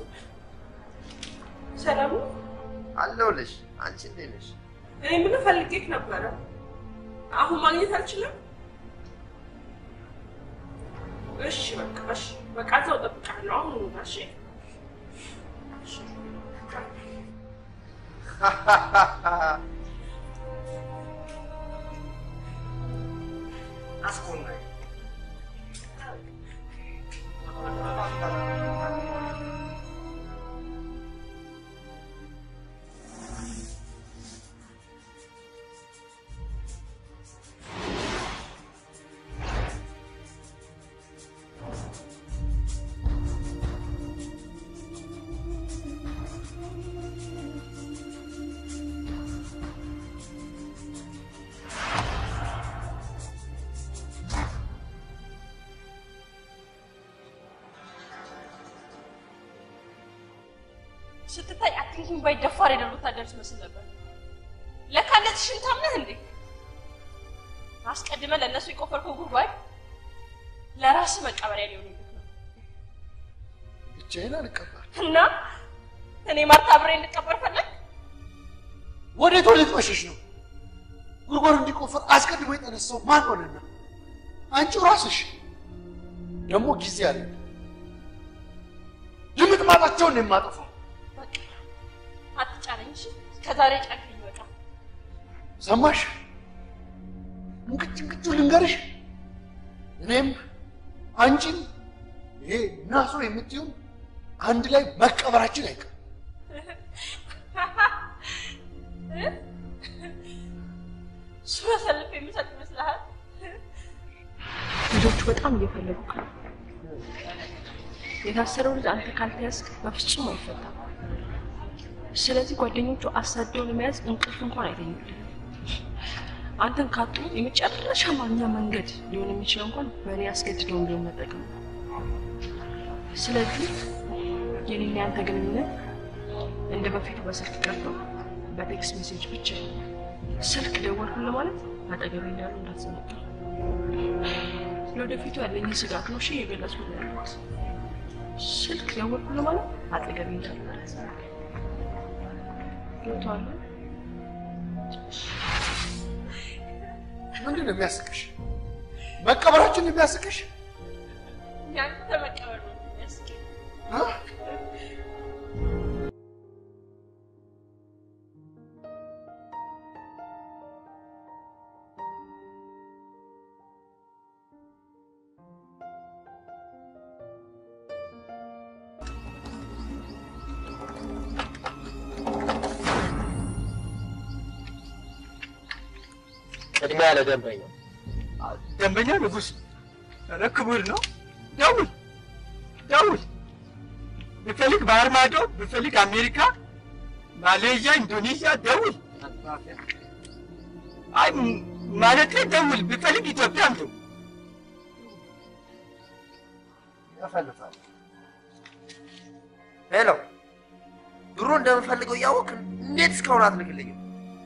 ሰላም ነው? አለሁልሽ። አንቺ እንዴት ነሽ? እኔ ምን ፈልጌህ ነበረ? አሁን ማግኘት አልችልም? እሺ በቃ እሺ፣ በቃ እዛው እጠብቅሃለሁ። አሁን ኑና እሺ። እሺ። አስቆናኝ ስትታይ አትንኪኝ ባይ ደፋር የደሉ ወታደር ትመስል ነበር። ለካ እንደዚህ ሽንታም ነህ እንዴ? አስቀድመህ ለእነሱ የቆፈርከው ጉድጓድ ለራስህ መቀበሪያ ሊሆንልህ ነው ብቻዬን አልቀበል። እና እኔ ማርታ አብሬ እንድቀበር ፈለግ? ወዴት ወዴት መሸሽ ነው? ጉድጓድ እንዲቆፈር አስቀድሞ የጠነሳው ማን ሆነና? አንቺው ራስሽ። ደግሞ ጊዜ አለ። ድምጥማጣቸውን ነው የማጠፋው። አትጫነኝ እሺ። ከዛሬ ጫንከኝ በቃ። ሰማሽ? እንቅጭ እንቅጩ ልንገርሽ፣ እኔም አንቺም ይሄ ናሶ የምትይው አንድ ላይ መቀበራችን አይቀርም። እሱ አሳልፌ የምሰጥ ይመስልሃል? ልጆቹ በጣም እየፈለጉ ነው። የታሰረው ልጅ አንተ ካልተያዝክ በፍጹም አይፈታም። ስለዚህ ጓደኞቹ አሳደው ለመያዝ እንቅልፍ እንኳን አይተኙልም። አንተን ካጡ የመጨረሻ ማግኛ መንገድ ሊሆን የሚችለው እንኳን በእኔ አስገድደውን ቢሆን መጠቀም ነው። ስለዚህ የኔና ያንተ ግንኙነት እንደ በፊቱ በስልክ ቀርቶ በቴክስት ሜሴጅ ብቻ ነው። ስልክ ደወልኩን ለማለት አጠገቤ እንዳሉ እንዳትዘነጋ። ለወደፊቱ ያለኝን ስጋት ነው እሺ የገለጽኩት ያለሁት። ስልክ ደወልኩን ለማለት አጠገቤ እንዳሉ እንዳትዘነጋ። ገብቶሃል? ምንድን ነው የሚያስቅሽ? መቀበራችን የሚያስቅሽ? ያንተ መቀበል ነው የሚያስቀኝ። ቅድሚያ ለደንበኛ ደንበኛ ንጉስ ኧረ ክቡር ነው። ደውል ደውል። ብፈልግ ባህር ማዶ፣ ብፈልግ አሜሪካ፣ ማሌዥያ፣ ኢንዶኔዥያ ደውል። አይ ማለቴ ደውል። ብፈልግ ኢትዮጵያም ደውል። ያፈልፋል። ሄሎ፣ ድሮ እንደምፈልገው እያወቅ እንዴት እስካሁን አትልክልኝም?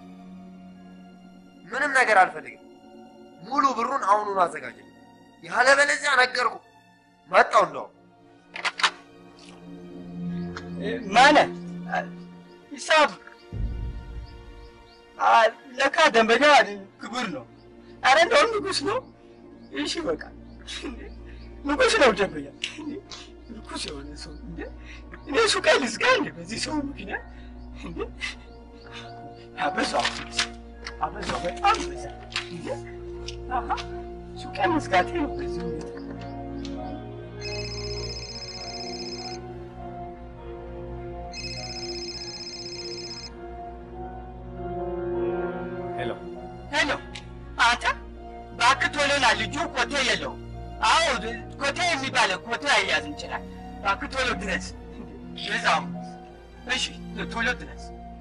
ምንም ነገር አልፈልግም። ሙሉ ብሩን አሁኑኑ አዘጋጅ። ያለበለዚያ ነገርኩ መጣው እንደው ማነ ሂሳብ አ፣ ለካ ደንበኛ ክቡር ነው። አረ እንደውም ንጉስ ነው። እሺ በቃ ንጉስ ነው ደንበኛ። ንጉስ የሆነ ሰው እንዴ! እኔ ሱቅ ልዝጋ እንዴ? በዚህ ሰው ምክንያት እንዴ! አበዛው አበዛው፣ በጣም በዛ እንዴ! አሃ ሱቅ መዝጋቴ ነው በዚህ ሁኔታ ሄሎ ሄሎ አንተ እባክህ ቶሎ ና፣ ልጁ ኮቴ የለውም። አዎ ኮቴ የሚባለው ኮቴ አያያዝ እንችላል። እባክህ ቶሎ ድረስ። በዛው እሺ፣ ቶሎ ድረስ።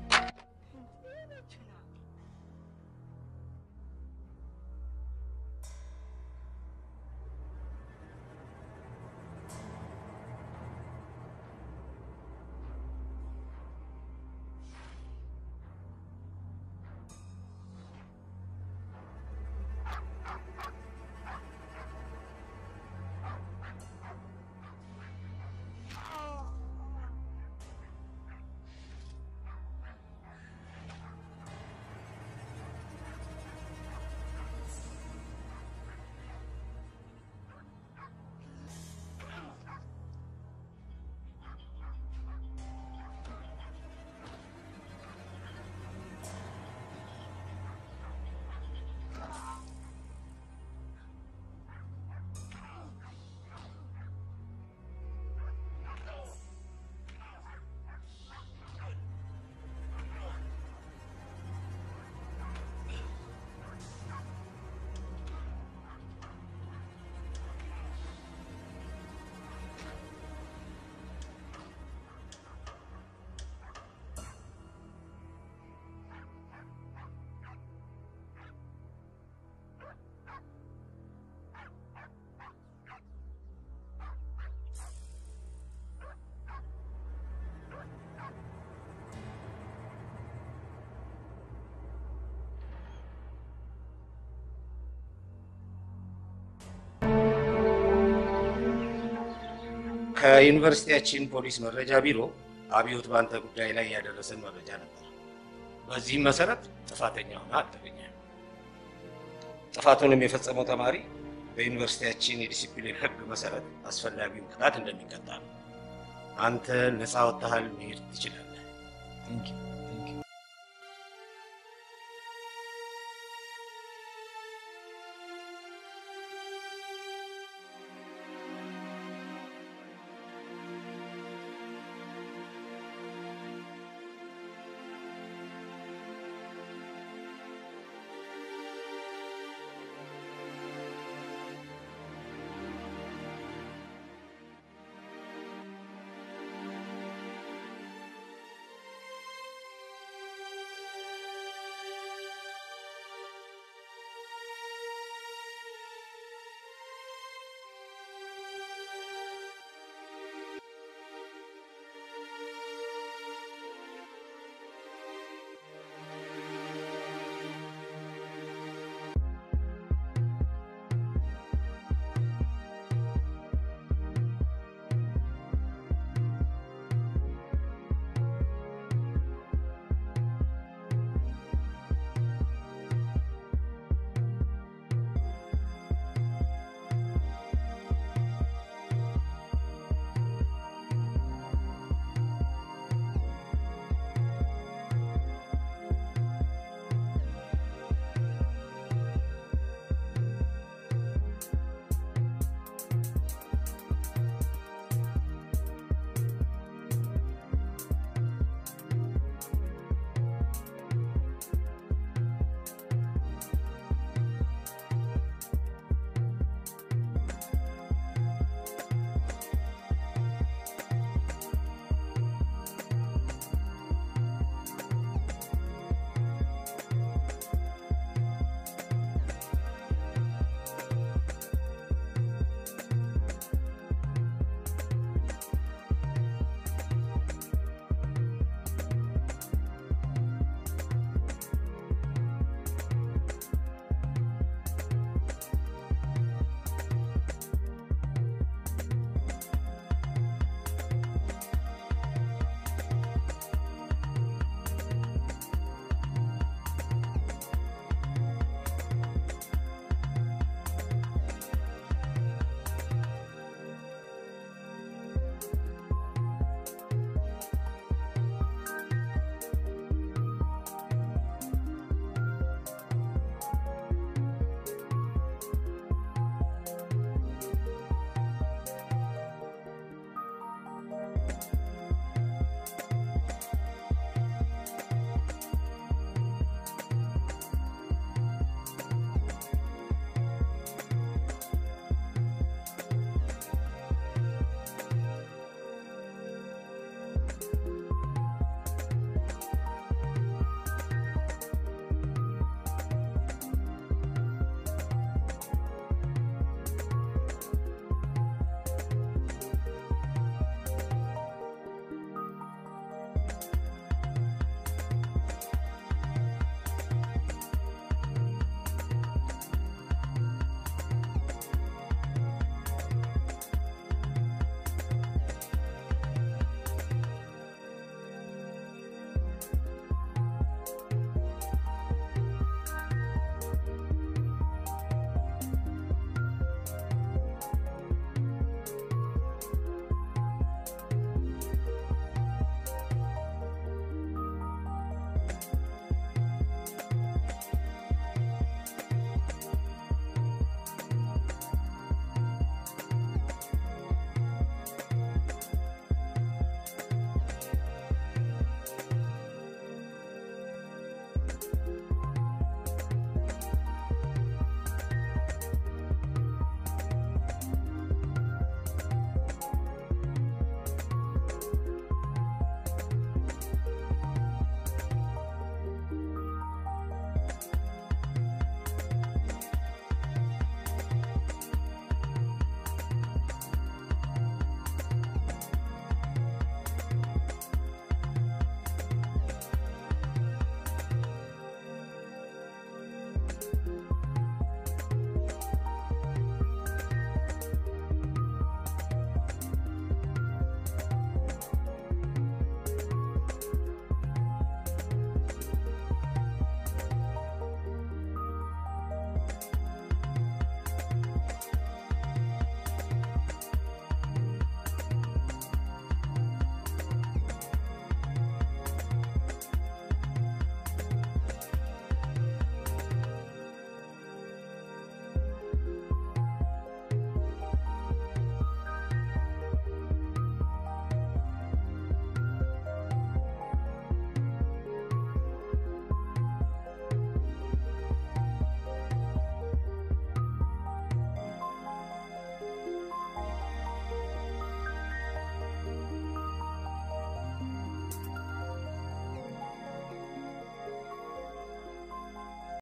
ከዩኒቨርሲቲያችን ፖሊስ መረጃ ቢሮ አብዮት በአንተ ጉዳይ ላይ ያደረሰን መረጃ ነበር። በዚህም መሰረት ጥፋተኛ ሆነ አልተገኘ። ጥፋቱንም የፈጸመው ተማሪ በዩኒቨርሲቲያችን የዲሲፕሊን ሕግ መሰረት አስፈላጊውን ቅጣት እንደሚቀጣ ነው። አንተ ነፃ ወጥተሃል፣ መሄድ ትችላለህ።